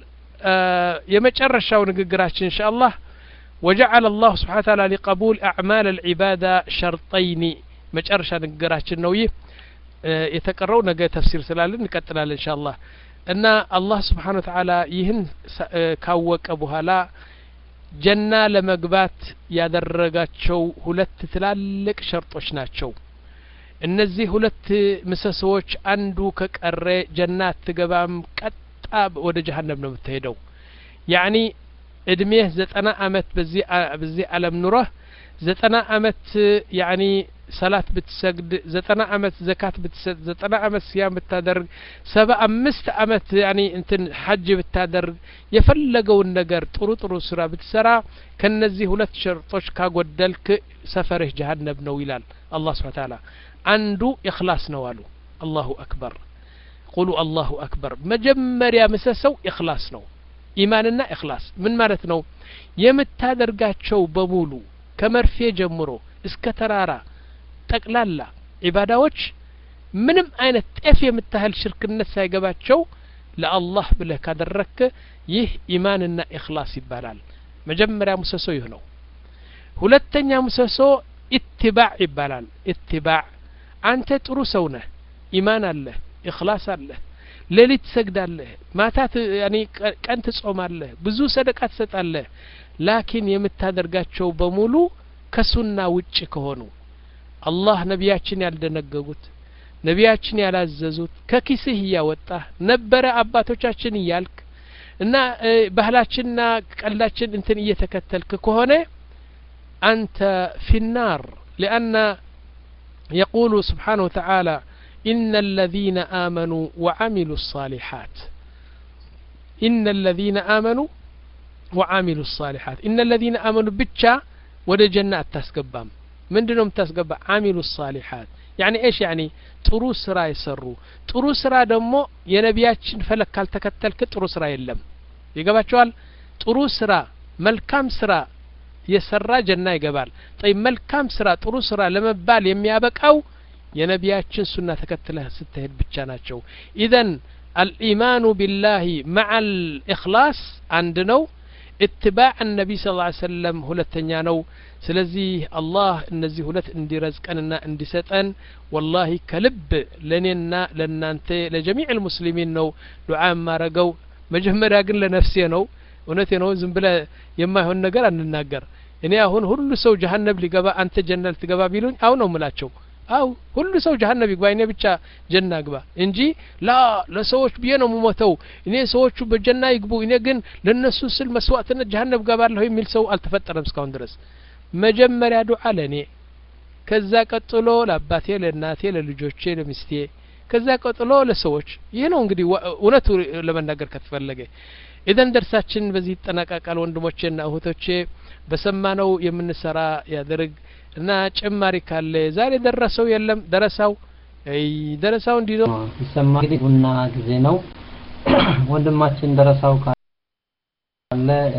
የመጨረሻው ንግግራችን እንሻ አላህ وجعل الله سبحانه وتعالى لقبول أعمال العبادة شرطين مجرشا نقراችን ነው ይህ የተቀረው ነገ ተፍሲር ስላለን እንቀጥላለን እንሻ አላህ እና አላህ ስብሓን ወተዓላ ይህን ካወቀ በኋላ ጀና ለመግባት ያደረጋቸው ሁለት ትላልቅ ሸርጦች ናቸው እነዚህ ሁለት ምሰሶዎች አንዱ ከቀረ ጀና አትገባም ቀጣ ወደ ጀሀነም ነው የምትሄደው ያኒ እድሜህ ዘጠና አመት በዚህ አለም ኑረህ ዘጠና አመት ያኒ ሰላት ብትሰግድ ዘጠና አመት ዘካት ብትሰጥ ዘጠና አመት ሲያም ብታደርግ ሰባ አምስት አመት ያኒ እንትን ሐጅ ብታደርግ የፈለገውን ነገር ጥሩ ጥሩ ስራ ብትሰራ ከነዚህ ሁለት ሸርጦች ካጎደልክ ሰፈርህ ጀሀነብ ነው ይላል አላህ ስብሓ ታላ አንዱ ኢኽላስ ነው አሉ አላሁ አክበር ቁሉ አላሁ አክበር መጀመሪያ ምሰሰው ኢኽላስ ነው ኢማንና ኢኽላስ ምን ማለት ነው የምታደርጋቸው በሙሉ ከመርፌ ጀምሮ እስከ ተራራ ጠቅላላ ዒባዳዎች ምንም አይነት ጤፍ የምታህል ሽርክነት ሳይገባቸው ለአላህ ብለህ ካደረክ ይህ ኢማንና ኢኽላስ ይባላል መጀመሪያ ሙሰሶ ይህ ነው ሁለተኛ ምሰሶ ኢትባዕ ይባላል ኢትባዕ አንተ ጥሩ ሰው ነህ ኢማን አለህ ኢኽላስ አለህ ሌሊት ትሰግዳለህ ማታ ያኔ ቀን ትጾማለህ ብዙ ሰደቃ ትሰጣለህ ላኪን የምታደርጋቸው በሙሉ ከሱና ውጭ ከሆኑ አላህ ነቢያችን ያልደነገጉት ነቢያችን ያላዘዙት ከኪስህ እያወጣህ ነበረ አባቶቻችን እያልክ እና ባህላችንና ቀላችን እንትን እየተከተልክ ከሆነ አንተ ፊናር ሊአነ የቁሉ ስብሓንሁ ወተዓላ إن الذين آمنوا وعملوا الصالحات إن الذين آمنوا وعملوا الصالحات إن الذين آمنوا بتشا ወደ ጀና አታስገባም ምንድን ነው የምታስገባ አሚሉ ሳሊሓት ያኒ ኤሽ ያኒ ጥሩ ስራ የሰሩ ጥሩ ስራ ደግሞ የነቢያችን ፈለግ ካልተከተልክ ጥሩ ስራ የለም ይገባቸዋል ጥሩ ስራ መልካም ስራ የሰራ ጀና ይገባል ጠይ መልካም ስራ ጥሩ ስራ ለመባል የሚያበቃው የነቢያችን ሱና ተከትለህ ስትሄድ ብቻ ናቸው ኢዘን አልኢማኑ ቢላሂ መዓ ልእክላስ አንድ ነው اتباع النبي صلى الله عليه وسلم ሁለተኛ ነው ስለዚህ አላህ እነዚህ ሁለት እንዲረዝቀንና እንዲሰጠን ወላሂ ከልብ ለእኔና ለእናንተ ለጀሚዕ ልሙስሊሚን ነው ዱዓ የማረገው መጀመሪያ ግን ለነፍሴ ነው እውነቴ ነው ዝም ብለ የማይሆን ነገር አንናገር እኔ አሁን ሁሉ ሰው ጀሀነብ ሊገባ አንተ ጀና ልትገባ ቢሉኝ አው ነው ምላቸው አው ሁሉ ሰው ጀሀነብ ይግባ እኔ ብቻ ጀና ግባ እንጂ ላ ለሰዎች ብዬ ነው የምሞተው እኔ ሰዎቹ በጀና ይግቡ እኔ ግን ለነሱ ስል መስዋዕትነት ጀሀነብ ገባለሁ የሚል ሰው አልተፈጠረም እስካሁን ድረስ መጀመሪያ ዱዓ ለእኔ ከዛ ቀጥሎ ለአባቴ ለእናቴ ለልጆቼ ለሚስቴ ከዛ ቀጥሎ ለሰዎች ይህ ነው እንግዲህ እውነቱ ለመናገር ከተፈለገ ኢዘን ደርሳችን በዚህ ይጠናቀቃል ወንድሞቼና እህቶቼ በሰማነው የምንሰራ ያደርግ እና ጭማሪ ካለ ዛሬ ደረሰው የለም ደረሳው ደረሳው እንዲዞ ይሰማ እንግዲህ ቡና ጊዜ ነው ወንድማችን ደረሳው ካለ